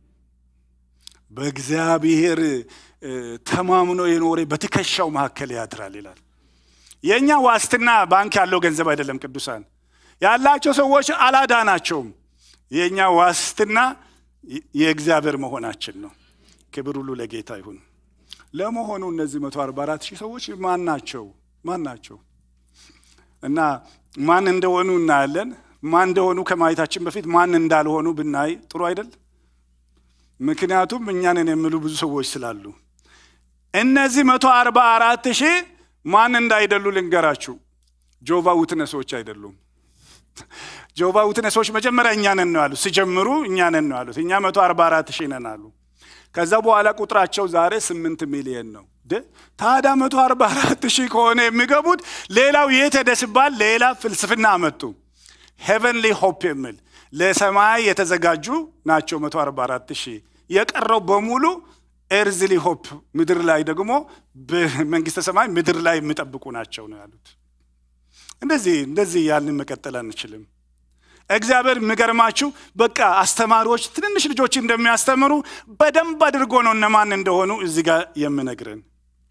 በእግዚአብሔር ተማምኖ የኖረ በትከሻው መካከል ያድራል ይላል። የእኛ ዋስትና ባንክ ያለው ገንዘብ አይደለም። ቅዱሳን ያላቸው ሰዎች አላዳናቸውም። የእኛ ዋስትና የእግዚአብሔር መሆናችን ነው። ክብር ሁሉ ለጌታ ይሁን። ለመሆኑ እነዚህ 144 ሺህ ሰዎች ማን ናቸው? ማን ናቸው? እና ማን እንደሆኑ እናያለን። ማን እንደሆኑ ከማየታችን በፊት ማን እንዳልሆኑ ብናይ ጥሩ አይደል? ምክንያቱም እኛንን የሚሉ ብዙ ሰዎች ስላሉ እነዚህ መቶ አርባ አራት ሺህ ማን እንዳይደሉ ልንገራችሁ። ጆቫ ውትነሶች አይደሉም። ጆቫ ውትነሶች መጀመሪያ እኛ ነን ነው ያሉት። ሲጀምሩ እኛ ነን ነው ያሉት። እኛ መቶ አርባ አራት ሺህ ነን አሉ። ከዛ በኋላ ቁጥራቸው ዛሬ ስምንት ሚሊየን ነው። ታዲያ መቶ አርባ አራት ሺህ ከሆነ የሚገቡት ሌላው የት ሄደ ሲባል ሌላ ፍልስፍና አመጡ። ሄቨንሊ ሆፕ የሚል ለሰማይ የተዘጋጁ ናቸው 144 ሺህ። የቀረው በሙሉ ኤርዝሊ ሆፕ ምድር ላይ ደግሞ በመንግስተ ሰማይ ምድር ላይ የሚጠብቁ ናቸው ነው ያሉት። እንደዚህ እንደዚህ ያልን መቀጠል አንችልም። እግዚአብሔር የሚገርማችሁ በቃ አስተማሪዎች ትንንሽ ልጆች እንደሚያስተምሩ በደንብ አድርጎ ነው እነማን እንደሆኑ እዚህ ጋር የምነግረን።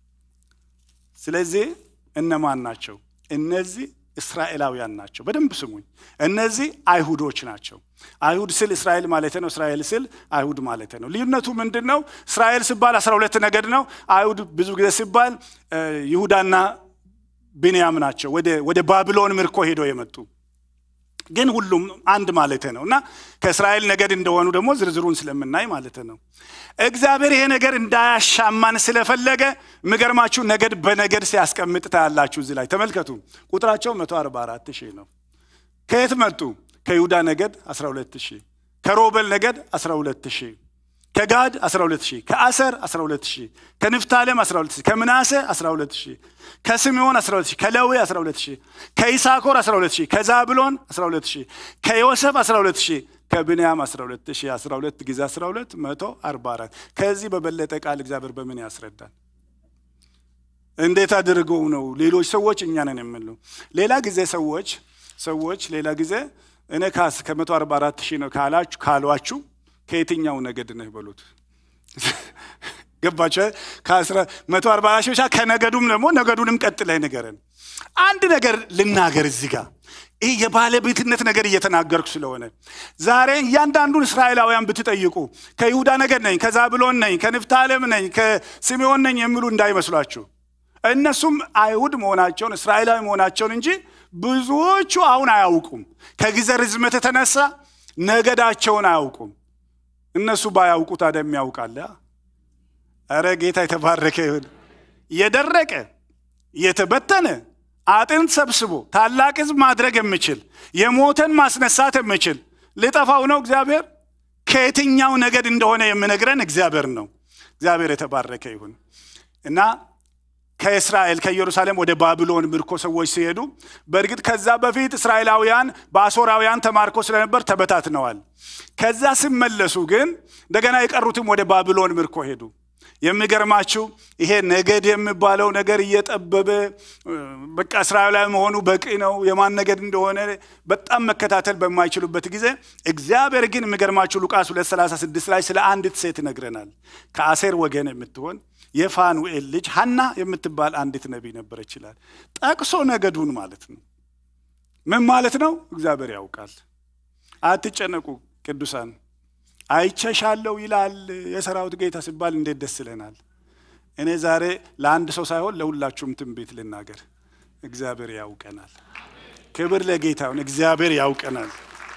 ስለዚህ እነማን ናቸው እነዚህ? እስራኤላውያን ናቸው። በደንብ ስሙኝ። እነዚህ አይሁዶች ናቸው። አይሁድ ስል እስራኤል ማለት ነው። እስራኤል ስል አይሁድ ማለት ነው። ልዩነቱ ምንድን ነው? እስራኤል ሲባል አስራ ሁለት ነገድ ነው። አይሁድ ብዙ ጊዜ ሲባል ይሁዳና ቢንያም ናቸው። ወደ ባቢሎን ምርኮ ሄደው የመጡ ግን ሁሉም አንድ ማለት ነው እና ከእስራኤል ነገድ እንደሆኑ ደግሞ ዝርዝሩን ስለምናይ ማለት ነው። እግዚአብሔር ይሄ ነገር እንዳያሻማን ስለፈለገ የሚገርማችሁ ነገድ በነገድ ሲያስቀምጥ ታያላችሁ። እዚህ ላይ ተመልከቱ። ቁጥራቸው 144 ሺህ ነው። ከየት መጡ? ከይሁዳ ነገድ 12 ሺህ፣ ከሮቤል ነገድ 12 ሺህ፣ ከጋድ 12 ሺህ፣ ከአሰር 12 ሺህ፣ ከንፍታሌም 12 ሺህ፣ ከምናሴ 12 ሺህ፣ ከስምዖን 12 ሺህ፣ ከሌዊ 12 ሺህ፣ ከይሳኮር 12 ሺህ፣ ከዛብሎን 12 ሺህ፣ ከዮሴፍ 12 ሺህ ከብንያም 12 ሺህ 12 ጊዜ 12 144 ከዚህ በበለጠ ቃል እግዚአብሔር በምን ያስረዳል? እንዴት አድርገው ነው ሌሎች ሰዎች እኛ ነን የምንለው? ሌላ ጊዜ ሰዎች ሰዎች ሌላ ጊዜ እኔ ካስ ከ144 ሺህ ነው ካላችሁ ካሏችሁ ከየትኛው ነገድ ነህ በሉት። ገባችሁ? ከ144 ሺህ ብቻ ከነገዱም ደግሞ ነገዱንም ቀጥለህ ንገረን። አንድ ነገር ልናገር እዚህ ጋር ይህ የባለቤትነት ነገር እየተናገርኩ ስለሆነ ዛሬ እያንዳንዱን እስራኤላውያን ብትጠይቁ ከይሁዳ ነገድ ነኝ፣ ከዛብሎን ነኝ፣ ከንፍታሌም ነኝ፣ ከስምዖን ነኝ የሚሉ እንዳይመስሏችሁ። እነሱም አይሁድ መሆናቸውን እስራኤላዊ መሆናቸውን እንጂ ብዙዎቹ አሁን አያውቁም። ከጊዜ ርዝመት የተነሳ ነገዳቸውን አያውቁም። እነሱ ባያውቁ ታዲያ የሚያውቃለ? ኧረ ጌታ የተባረከ ይሁን። የደረቀ የተበተነ አጥንት ሰብስቦ ታላቅ ሕዝብ ማድረግ የምችል የሞተን ማስነሳት የምችል ልጠፋው ነው እግዚአብሔር። ከየትኛው ነገድ እንደሆነ የምነግረን እግዚአብሔር ነው። እግዚአብሔር የተባረከ ይሁን እና ከእስራኤል ከኢየሩሳሌም ወደ ባቢሎን ምርኮ ሰዎች ሲሄዱ በእርግጥ ከዛ በፊት እስራኤላውያን በአሦራውያን ተማርኮ ስለነበር ተበታትነዋል። ከዛ ሲመለሱ ግን እንደገና የቀሩትም ወደ ባቢሎን ምርኮ ሄዱ። የሚገርማችሁ ይሄ ነገድ የሚባለው ነገር እየጠበበ በቃ እስራኤላዊ መሆኑ በቂ ነው። የማን ነገድ እንደሆነ በጣም መከታተል በማይችሉበት ጊዜ እግዚአብሔር ግን የሚገርማችሁ ሉቃስ 236 ላይ ስለ አንዲት ሴት ይነግረናል። ከአሴር ወገን የምትሆን የፋኑኤል ልጅ ሀና የምትባል አንዲት ነቢይ ነበረች ይላል። ጠቅሶ ነገዱን ማለት ነው። ምን ማለት ነው? እግዚአብሔር ያውቃል። አትጨነቁ ቅዱሳን አይቸሻለሁ ይላል የሰራዊት ጌታ ሲባል እንዴት ደስ ይለናል። እኔ ዛሬ ለአንድ ሰው ሳይሆን ለሁላችሁም ትንቢት ልናገር። እግዚአብሔር ያውቀናል። ክብር ለጌታውን። እግዚአብሔር ያውቀናል።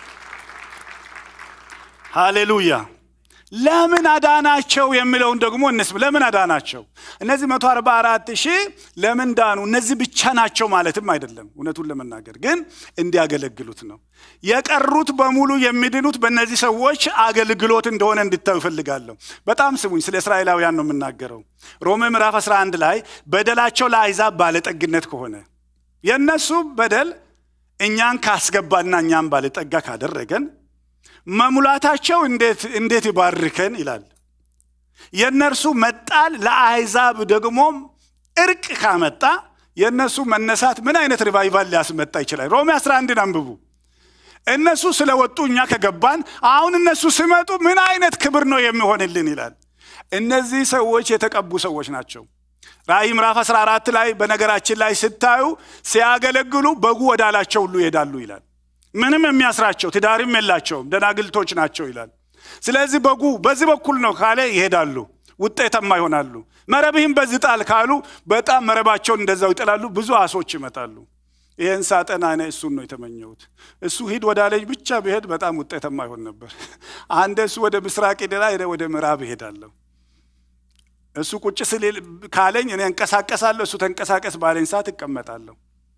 ሃሌሉያ። ለምን አዳናቸው የሚለውን ደግሞ እንስም። ለምን አዳናቸው? እነዚህ መቶ አርባ አራት ሺህ ለምን ዳኑ? እነዚህ ብቻ ናቸው ማለትም አይደለም። እውነቱን ለመናገር ግን እንዲያገለግሉት ነው። የቀሩት በሙሉ የሚድኑት በእነዚህ ሰዎች አገልግሎት እንደሆነ እንድታዩ ይፈልጋለሁ። በጣም ስሙኝ። ስለ እስራኤላውያን ነው የምናገረው። ሮሜ ምዕራፍ 11 ላይ በደላቸው ለአሕዛብ ባለጠግነት ከሆነ የእነሱ በደል እኛን ካስገባና እኛን ባለጠጋ ካደረገን መሙላታቸው እንዴት ይባርከን ይላል። የእነርሱ መጣል ለአሕዛብ ደግሞ እርቅ ካመጣ የእነሱ መነሳት ምን አይነት ሪቫይቫል ሊያስመጣ ይችላል? ሮሜ 11ን አንብቡ። እነሱ ስለወጡ እኛ ከገባን አሁን እነሱ ሲመጡ ምን አይነት ክብር ነው የሚሆንልን ይላል። እነዚህ ሰዎች የተቀቡ ሰዎች ናቸው። ራእይ ምዕራፍ 14 ላይ በነገራችን ላይ ስታዩ ሲያገለግሉ በጉ ወዳላቸው ሁሉ ይሄዳሉ ይላል። ምንም የሚያስራቸው ትዳርም የላቸውም፣ ደናግልቶች ናቸው ይላል። ስለዚህ በጉ በዚህ በኩል ነው ካለ ይሄዳሉ፣ ውጤታማ ይሆናሉ። መረብህም በዚህ ጣል ካሉ በጣም መረባቸውን እንደዛው ይጥላሉ። ብዙ አሶች ይመጣሉ። ይህን ሳጠና እኔ እሱን ነው የተመኘሁት። እሱ ሂድ ወደ አለኝ ብቻ ብሄድ በጣም ውጤታማ ይሆን ነበር። አንደ እሱ ወደ ምስራቅ ሄደላ ወደ ምዕራብ እሄዳለሁ። እሱ ቁጭ ስል ካለኝ እኔ እንቀሳቀሳለሁ፣ እሱ ተንቀሳቀስ ባለኝ ሰዓት እቀመጣለሁ።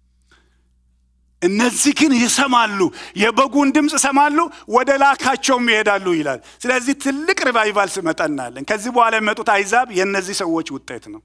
እነዚህ ግን ይሰማሉ፣ የበጉን ድምፅ ይሰማሉ፣ ወደ ላካቸውም ይሄዳሉ ይላል። ስለዚህ ትልቅ ሪቫይቫል ስመጣ እናያለን። ከዚህ በኋላ የመጡት አይዛብ የእነዚህ ሰዎች ውጤት ነው።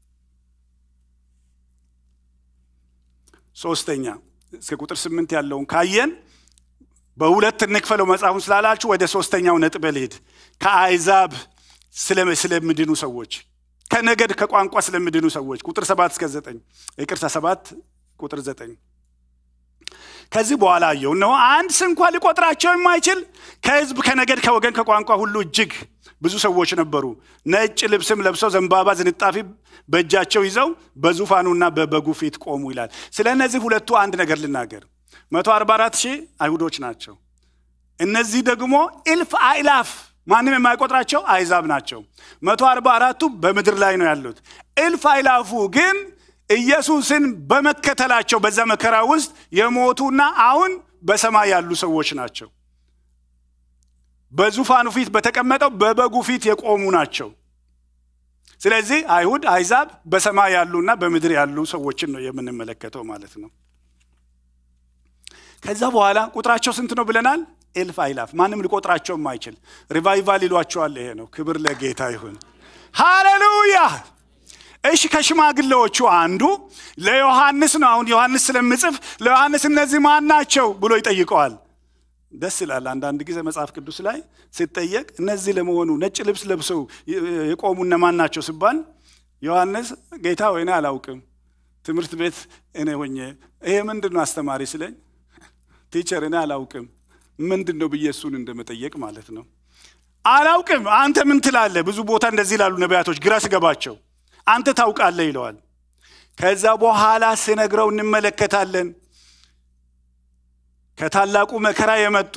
ሶስተኛ እስከ ቁጥር ስምንት ያለውን ካየን በሁለት እንክፈለው መጽሐፉን ስላላችሁ ወደ ሶስተኛው ነጥብ ልሄድ። ከአይዛብ ስለምድኑ ሰዎች፣ ከነገድ ከቋንቋ ስለምድኑ ሰዎች ቁጥር ሰባት እስከ ዘጠኝ ይቅርታ ሰባት ቁጥር ዘጠኝ ከዚህ በኋላ አየሁ እነሆ አንድ ስንኳ ሊቆጥራቸው የማይችል ከሕዝብ ከነገድ ከወገን ከቋንቋ ሁሉ እጅግ ብዙ ሰዎች ነበሩ። ነጭ ልብስም ለብሰው ዘንባባ ዝንጣፊ በእጃቸው ይዘው በዙፋኑና በበጉ ፊት ቆሙ ይላል። ስለ እነዚህ ሁለቱ አንድ ነገር ልናገር። መቶ አርባ አራት ሺህ አይሁዶች ናቸው። እነዚህ ደግሞ እልፍ አእላፍ ማንም የማይቆጥራቸው አይዛብ ናቸው። መቶ አርባ አራቱ በምድር ላይ ነው ያሉት። እልፍ አእላፉ ግን ኢየሱስን በመከተላቸው በዛ መከራ ውስጥ የሞቱና አሁን በሰማይ ያሉ ሰዎች ናቸው። በዙፋኑ ፊት በተቀመጠው በበጉ ፊት የቆሙ ናቸው። ስለዚህ አይሁድ፣ አይዛብ በሰማይ ያሉና በምድር ያሉ ሰዎችን ነው የምንመለከተው ማለት ነው። ከዛ በኋላ ቁጥራቸው ስንት ነው ብለናል? ኤልፍ አይላፍ። ማንም ሊቆጥራቸውም አይችል። ሪቫይቫል ይሏቸዋል። ይሄ ነው። ክብር ለጌታ ይሁን። ሃሌሉያ። እሺ ከሽማግሌዎቹ አንዱ ለዮሐንስ ነው። አሁን ዮሐንስ ስለምጽፍ ለዮሐንስ እነዚህ ማን ናቸው ብሎ ይጠይቀዋል። ደስ ይላል። አንዳንድ ጊዜ መጽሐፍ ቅዱስ ላይ ሲጠየቅ እነዚህ ለመሆኑ ነጭ ልብስ ለብሰው የቆሙ እነማን ናቸው ሲባል ዮሐንስ ጌታ ወይኔ አላውቅም፣ ትምህርት ቤት እኔ ሆኜ ይሄ ምንድን ነው አስተማሪ ስለኝ ቲቸር እኔ አላውቅም ምንድን ነው ብዬ እሱን እንደመጠየቅ ማለት ነው። አላውቅም አንተ ምን ትላለህ? ብዙ ቦታ እንደዚህ ይላሉ ነቢያቶች ግራ ስገባቸው አንተ ታውቃለህ ይለዋል። ከዛ በኋላ ስነግረው እንመለከታለን ከታላቁ መከራ የመጡ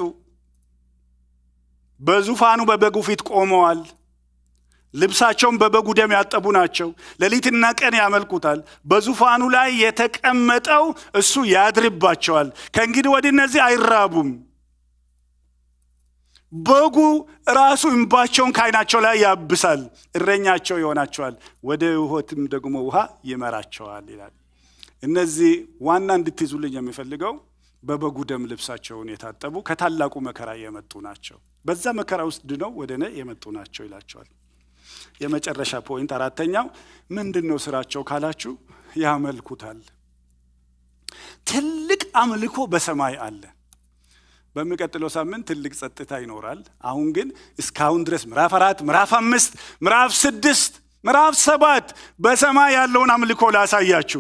በዙፋኑ በበጉ ፊት ቆመዋል። ልብሳቸውን በበጉ ደም ያጠቡ ናቸው። ሌሊትና ቀን ያመልኩታል። በዙፋኑ ላይ የተቀመጠው እሱ ያድርባቸዋል። ከእንግዲህ ወዲህ እነዚህ አይራቡም። በጉ ራሱ እንባቸውን ከዓይናቸው ላይ ያብሳል። እረኛቸው ይሆናቸዋል፣ ወደ ሕይወትም ደግሞ ውሃ ይመራቸዋል ይላል። እነዚህ ዋና እንድትይዙልኝ የሚፈልገው በበጉ ደም ልብሳቸውን የታጠቡ ከታላቁ መከራ የመጡ ናቸው። በዛ መከራ ውስጥ ድነው ወደ እኔ የመጡ ናቸው ይላቸዋል። የመጨረሻ ፖይንት አራተኛው ምንድን ነው ስራቸው ካላችሁ፣ ያመልኩታል። ትልቅ አምልኮ በሰማይ አለ። በሚቀጥለው ሳምንት ትልቅ ጸጥታ ይኖራል። አሁን ግን እስካሁን ድረስ ምዕራፍ አራት ምዕራፍ አምስት ምዕራፍ ስድስት ምዕራፍ ሰባት በሰማይ ያለውን አምልኮ ላሳያችሁ።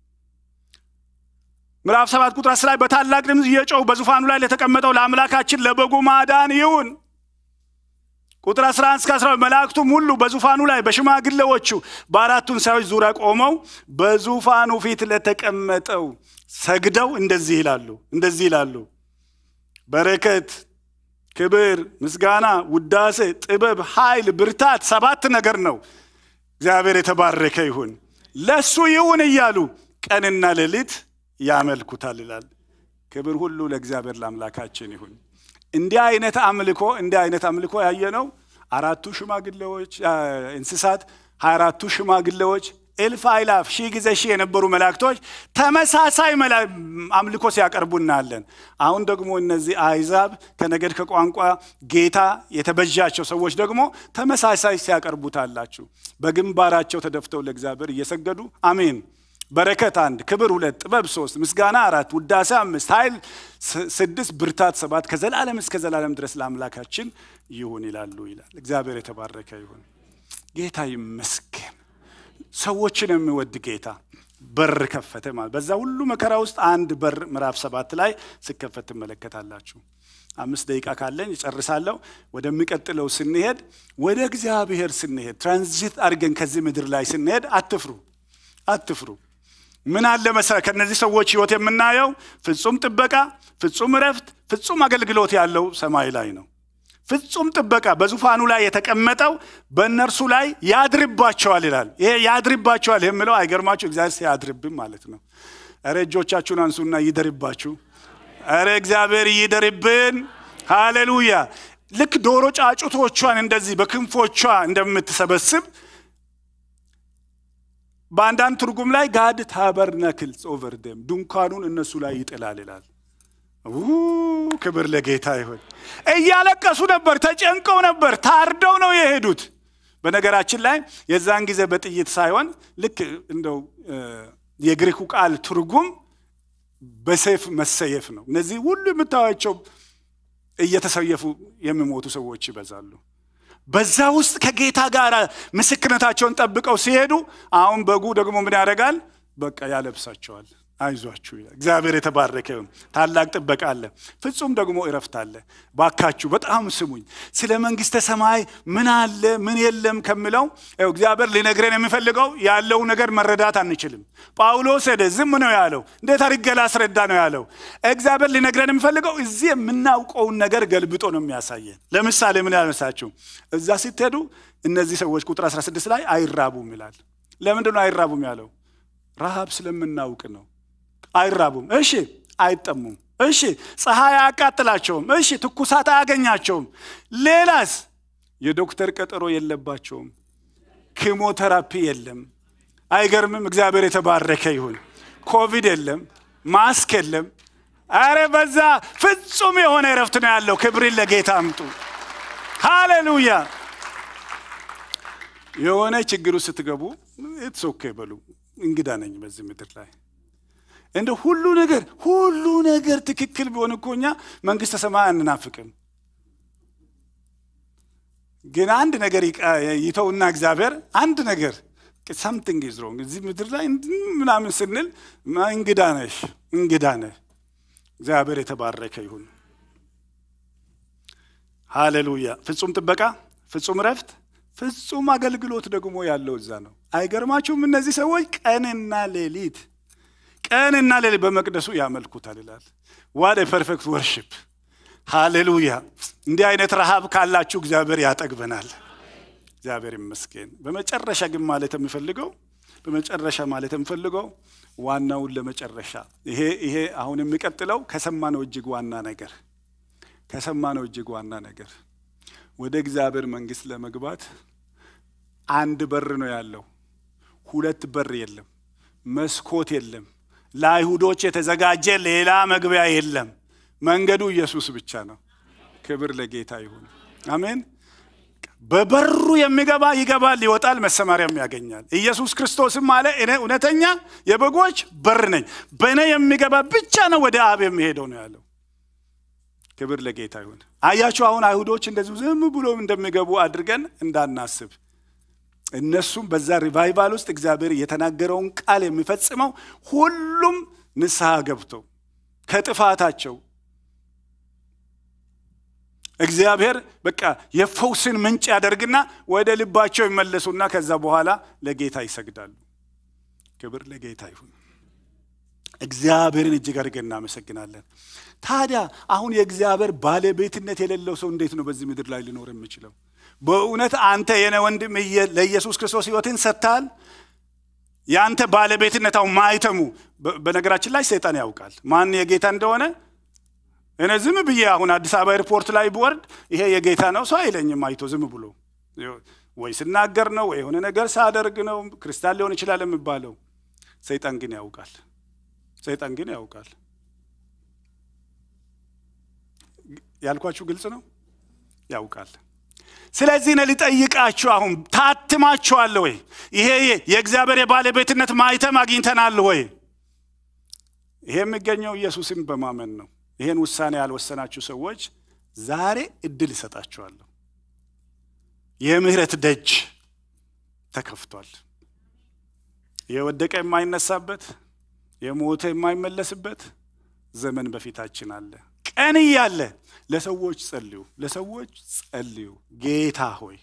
ምዕራፍ ሰባት ቁጥር አስር ላይ በታላቅ ድምፅ እየጮሁ በዙፋኑ ላይ ለተቀመጠው ለአምላካችን ለበጉ ማዳን ይሁን። ቁጥር 11 እስከ 12 መላእክቱም ሁሉ በዙፋኑ ላይ በሽማግሌዎቹ በአራቱ እንስሳዎች ዙሪያ ቆመው በዙፋኑ ፊት ለተቀመጠው ሰግደው እንደዚህ ይላሉ እንደዚህ ይላሉ በረከት፣ ክብር፣ ምስጋና፣ ውዳሴ፣ ጥበብ፣ ኃይል፣ ብርታት ሰባት ነገር ነው። እግዚአብሔር የተባረከ ይሁን ለሱ ይሁን እያሉ ቀንና ሌሊት ያመልኩታል ይላል። ክብር ሁሉ ለእግዚአብሔር ለአምላካችን ይሁን። እንዲህ አይነት አምልኮ እንዲህ አይነት አምልኮ ያየነው አራቱ ሽማግሌዎች እንስሳት ሀያ አራቱ ሽማግሌዎች እልፍ አይላፍ ሺህ ጊዜ ሺህ የነበሩ መላእክቶች ተመሳሳይ አምልኮ ሲያቀርቡ እናያለን። አሁን ደግሞ እነዚህ አይዛብ ከነገድ ከቋንቋ ጌታ የተበዣቸው ሰዎች ደግሞ ተመሳሳይ ሲያቀርቡታላችሁ በግንባራቸው ተደፍተው ለእግዚአብሔር እየሰገዱ አሜን በረከት አንድ፣ ክብር ሁለት፣ ጥበብ ሶስት፣ ምስጋና አራት፣ ውዳሴ አምስት፣ ኃይል ስድስት፣ ብርታት ሰባት ከዘላለም እስከ ዘላለም ድረስ ለአምላካችን ይሁን ይላሉ ይላል። እግዚአብሔር የተባረከ ይሁን። ጌታ ይመስገን። ሰዎችን የሚወድ ጌታ በር ከፈተ ማለት በዛ ሁሉ መከራ ውስጥ አንድ በር ምዕራፍ ሰባት ላይ ስከፈት ትመለከታላችሁ። አምስት ደቂቃ ካለኝ እጨርሳለሁ። ወደሚቀጥለው ስንሄድ ወደ እግዚአብሔር ስንሄድ ትራንዚት አድርገን ከዚህ ምድር ላይ ስንሄድ አትፍሩ፣ አትፍሩ። ምን አለ መሰለ ከነዚህ ሰዎች ህይወት የምናየው ፍጹም ጥበቃ፣ ፍጹም እረፍት፣ ፍጹም አገልግሎት ያለው ሰማይ ላይ ነው። ፍጹም ጥበቃ በዙፋኑ ላይ የተቀመጠው በእነርሱ ላይ ያድርባቸዋል ይላል። ይሄ ያድርባቸዋል የምለው አይገርማችሁ? እግዚአብሔር ሲያድርብን ማለት ነው። እረ እጆቻችሁን አንሱና ይደርባችሁ። እረ እግዚአብሔር ይደርብን። ሃሌሉያ። ልክ ዶሮ ጫጩቶቿን እንደዚህ በክንፎቿ እንደምትሰበስብ በአንዳንድ ትርጉም ላይ ጋድ ታበርናክልስ ኦቨር ደም ድንኳኑን እነሱ ላይ ይጥላል ይላል። ክብር ለጌታ ይሁን። እያለቀሱ ነበር፣ ተጨንቀው ነበር፣ ታርደው ነው የሄዱት። በነገራችን ላይ የዛን ጊዜ በጥይት ሳይሆን ልክ እንደው የግሪኩ ቃል ትርጉም በሰይፍ መሰየፍ ነው። እነዚህ ሁሉ የምታዩቸው እየተሰየፉ የሚሞቱ ሰዎች ይበዛሉ። በዛ ውስጥ ከጌታ ጋር ምስክርነታቸውን ጠብቀው ሲሄዱ አሁን በጉ ደግሞ ምን ያደርጋል? በቃ ያለብሳቸዋል። አይዟችሁ ይላል። እግዚአብሔር የተባረከ ይሁን። ታላቅ ጥበቃ አለ፣ ፍጹም ደግሞ እረፍት አለ። ባካችሁ በጣም ስሙኝ። ስለ መንግስተ ሰማይ ምን አለ ምን የለም ከምለው እግዚአብሔር ሊነግረን የሚፈልገው ያለው ነገር መረዳት አንችልም። ጳውሎስ ሄደ፣ ዝም ነው ያለው። እንዴት አድርጌ ላስረዳ ነው ያለው። እግዚአብሔር ሊነግረን የሚፈልገው እዚህ የምናውቀውን ነገር ገልብጦ ነው የሚያሳየን። ለምሳሌ ምን ያነሳችሁ እዛ ስትሄዱ እነዚህ ሰዎች ቁጥር 16 ላይ አይራቡም ይላል። ለምንድን ነው አይራቡም ያለው? ረሃብ ስለምናውቅ ነው። አይራቡም። እሺ አይጠሙም። እሺ ፀሐይ አያቃጥላቸውም። እሺ ትኩሳት አያገኛቸውም። ሌላስ የዶክተር ቀጠሮ የለባቸውም። ኪሞቴራፒ የለም። አይገርምም? እግዚአብሔር የተባረከ ይሁን። ኮቪድ የለም፣ ማስክ የለም። አረ በዛ ፍጹም የሆነ እረፍት ነው ያለው። ክብርን ለጌታ አምጡ። ሃሌሉያ። የሆነ ችግሩ ስትገቡ ኢትስ ኦኬ በሉ። እንግዳ ነኝ በዚህ ምድር ላይ እንደ ሁሉ ነገር ሁሉ ነገር ትክክል ቢሆን እኮ እኛ መንግስተ ሰማይ አንናፍቅም። ግን አንድ ነገር ይተውና እግዚአብሔር አንድ ነገር ሳምቲንግ ኢዝ ሮንግ እዚህ ምድር ላይ ምናምን ስንል እንግዳ ነሽ እንግዳ ነህ። እግዚአብሔር የተባረከ ይሁን። ሃሌሉያ። ፍጹም ጥበቃ፣ ፍጹም ረፍት፣ ፍጹም አገልግሎት ደግሞ ያለው እዛ ነው። አይገርማችሁም? እነዚህ ሰዎች ቀንና ሌሊት ቀንና ሌሊት በመቅደሱ ያመልኩታል ይላል። ዋት ፐርፌክት ወርሽፕ ሃሌሉያ። እንዲህ አይነት ረሃብ ካላችሁ እግዚአብሔር ያጠግበናል። እግዚአብሔር ይመስገን። በመጨረሻ ግን ማለት የምፈልገው በመጨረሻ ማለት የምፈልገው ዋናውን ለመጨረሻ ይሄ ይሄ አሁን የሚቀጥለው ከሰማነው እጅግ ዋና ነገር ከሰማነው እጅግ ዋና ነገር ወደ እግዚአብሔር መንግስት ለመግባት አንድ በር ነው ያለው። ሁለት በር የለም። መስኮት የለም። ለአይሁዶች የተዘጋጀ ሌላ መግቢያ የለም። መንገዱ ኢየሱስ ብቻ ነው። ክብር ለጌታ ይሁን። አሜን። በበሩ የሚገባ ይገባል፣ ይወጣል፣ መሰማሪያም ያገኛል። ኢየሱስ ክርስቶስም አለ እኔ እውነተኛ የበጎች በር ነኝ፣ በእኔ የሚገባ ብቻ ነው ወደ አብ የሚሄደው ነው ያለው። ክብር ለጌታ ይሁን። አያችሁ፣ አሁን አይሁዶች እንደዚሁ ዝም ብሎ እንደሚገቡ አድርገን እንዳናስብ እነሱም በዛ ሪቫይቫል ውስጥ እግዚአብሔር የተናገረውን ቃል የሚፈጽመው ሁሉም ንስሐ ገብተው ከጥፋታቸው እግዚአብሔር በቃ የፈውስን ምንጭ ያደርግና ወደ ልባቸው ይመለሱና ከዛ በኋላ ለጌታ ይሰግዳሉ። ክብር ለጌታ ይሁን። እግዚአብሔርን እጅግ አድርገን እናመሰግናለን። ታዲያ አሁን የእግዚአብሔር ባለቤትነት የሌለው ሰው እንዴት ነው በዚህ ምድር ላይ ሊኖር የሚችለው? በእውነት አንተ የኔ ወንድም ለኢየሱስ ክርስቶስ ሕይወትን ሰጥተሃል። የአንተ ባለቤትነት አሁን ማይተሙ በነገራችን ላይ ሰይጣን ያውቃል ማን የጌታ እንደሆነ። እኔ ዝም ብዬ አሁን አዲስ አበባ ኤርፖርት ላይ ብወርድ ይሄ የጌታ ነው ሰው አይለኝም። አይቶ ዝም ብሎ ወይ ስናገር ነው ወይ የሆነ ነገር ሳደርግ ነው ክርስቲያን ሊሆን ይችላል የሚባለው። ሰይጣን ግን ያውቃል። ሰይጣን ግን ያውቃል። ያልኳችሁ ግልጽ ነው። ያውቃል። ስለዚህ ነው ሊጠይቃችሁ፣ አሁን ታትማችኋል ወይ? ይሄ የእግዚአብሔር የባለቤትነት ማይተም አግኝተናል ወይ? ይሄ የሚገኘው ኢየሱስን በማመን ነው። ይሄን ውሳኔ ያልወሰናችሁ ሰዎች ዛሬ እድል ይሰጣችኋለሁ። የምህረት ደጅ ተከፍቷል። የወደቀ የማይነሳበት የሞተ የማይመለስበት ዘመን በፊታችን አለ። ቀን እያለ ለሰዎች ጸልዩ፣ ለሰዎች ጸልዩ። ጌታ ሆይ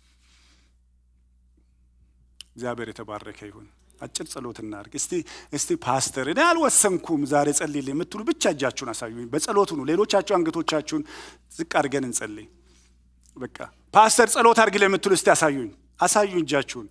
እግዚአብሔር የተባረከ ይሁን። አጭር ጸሎት እናድርግ እስቲ። እስቲ ፓስተር እኔ አልወሰንኩም ዛሬ ጸልይልኝ የምትሉ ብቻ እጃችሁን አሳዩኝ። በጸሎቱ ነው። ሌሎቻችሁ አንገቶቻችሁን ዝቅ አድርገን እንጸልይ። በቃ ፓስተር ጸሎት አድርግልኝ የምትሉ እስቲ አሳዩኝ፣ አሳዩኝ እጃችሁን።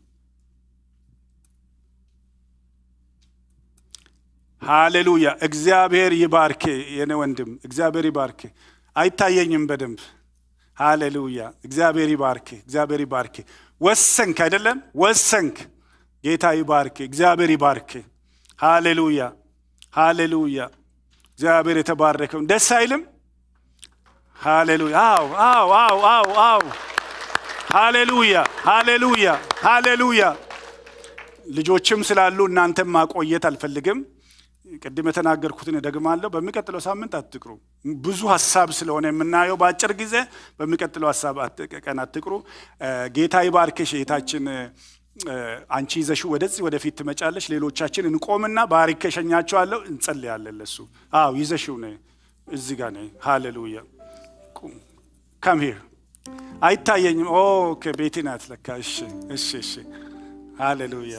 ሃሌሉያ። እግዚአብሔር ይባርክ የኔ ወንድም፣ እግዚአብሔር ይባርክ። አይታየኝም በደንብ ሃሌሉያ። እግዚአብሔር ይባርክ፣ እግዚአብሔር ይባርክ። ወሰንክ አይደለም? ወሰንክ። ጌታ ይባርክ፣ እግዚአብሔር ይባርክ። ሃሌሉያ፣ ሃሌሉያ። እግዚአብሔር የተባረከውን ደስ አይልም? ሃሌሉያ። አው አው አው አው አው ሃሌሉያ፣ ሃሌሉያ፣ ሃሌሉያ። ልጆችም ስላሉ እናንተም ማቆየት አልፈልግም። ቅድም የተናገርኩትን እደግማለሁ። በሚቀጥለው ሳምንት አትቅሩ። ብዙ ሀሳብ ስለሆነ የምናየው በአጭር ጊዜ በሚቀጥለው ሀሳብ ቀን አትቅሩ። ጌታ ይባርክሽ እህታችን። አንቺ ይዘሽው ወደዚህ ወደፊት ትመጫለሽ። ሌሎቻችን እንቆምና ባሪክ ከሸኛቸዋለሁ እንጸልያለን ለሱ። አዎ ይዘሽው ነ እዚህ ጋር ነ ሃሌሉያ። ካም ሂር አይታየኝም። ኦኬ ቤቲ ናት ለካ። እሺ እሺ እሺ ሃሌሉያ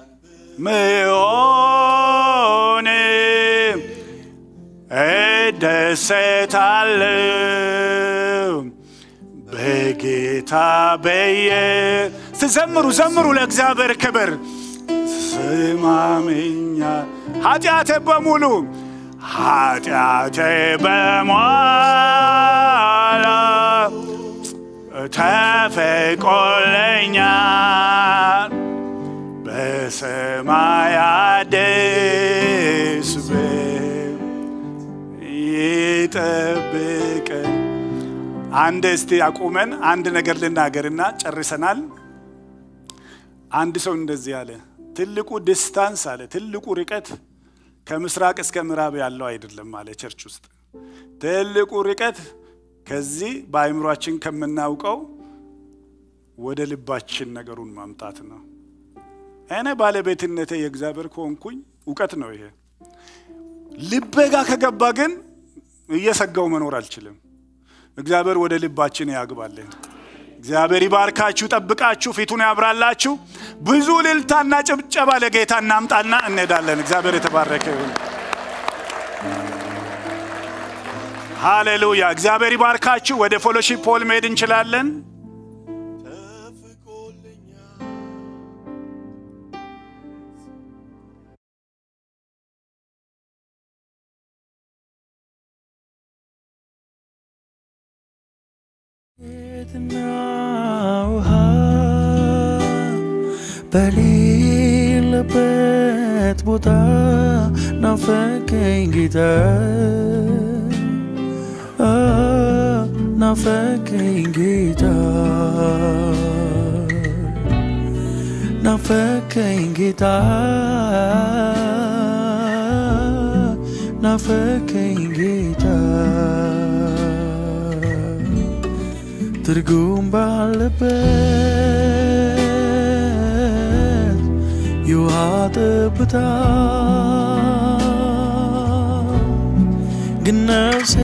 ምሆን እደሰታለሁ በጌታ በየ ስዘምሩ ዘምሩ ለእግዚአብሔር ክብር ስማምኛ ኃጢአቴ በሙሉ ኃጢአቴ በሟላ ተፈቆለኛል በሰማይ አዲስ ቤት ይጠብቀን። አንድ እስቲ አቁመን አንድ ነገር ልናገርና ጨርሰናል። አንድ ሰው እንደዚህ አለ፣ ትልቁ ዲስታንስ አለ፣ ትልቁ ርቀት ከምስራቅ እስከ ምዕራብ ያለው አይደለም አለ። ቸርች ውስጥ ትልቁ ርቀት ከዚህ በአእምሯችን ከምናውቀው ወደ ልባችን ነገሩን ማምጣት ነው። እኔ ባለቤትነቴ የእግዚአብሔር ከሆንኩኝ እውቀት ነው ይሄ። ልቤ ጋር ከገባ ግን እየሰጋው መኖር አልችልም። እግዚአብሔር ወደ ልባችን ያግባልን። እግዚአብሔር ይባርካችሁ፣ ጠብቃችሁ፣ ፊቱን ያብራላችሁ። ብዙ ልልታና ጭብጨባ ለጌታ እናምጣና እንሄዳለን። እግዚአብሔር የተባረከ ይሁን። ሃሌሉያ። እግዚአብሔር ይባርካችሁ። ወደ ፎሎሺፕ ፖል መሄድ እንችላለን። ቤትና ውሃ በሌለበት ቦታ ናፈቀኝ ጌታ አ፣ ናፈቀኝ ጌታ ናፈቀኝ ጌታ ናፈቀኝ ጌታ ትርጉም ባለበት የውሃ ጠብታ ግን ነፍሴ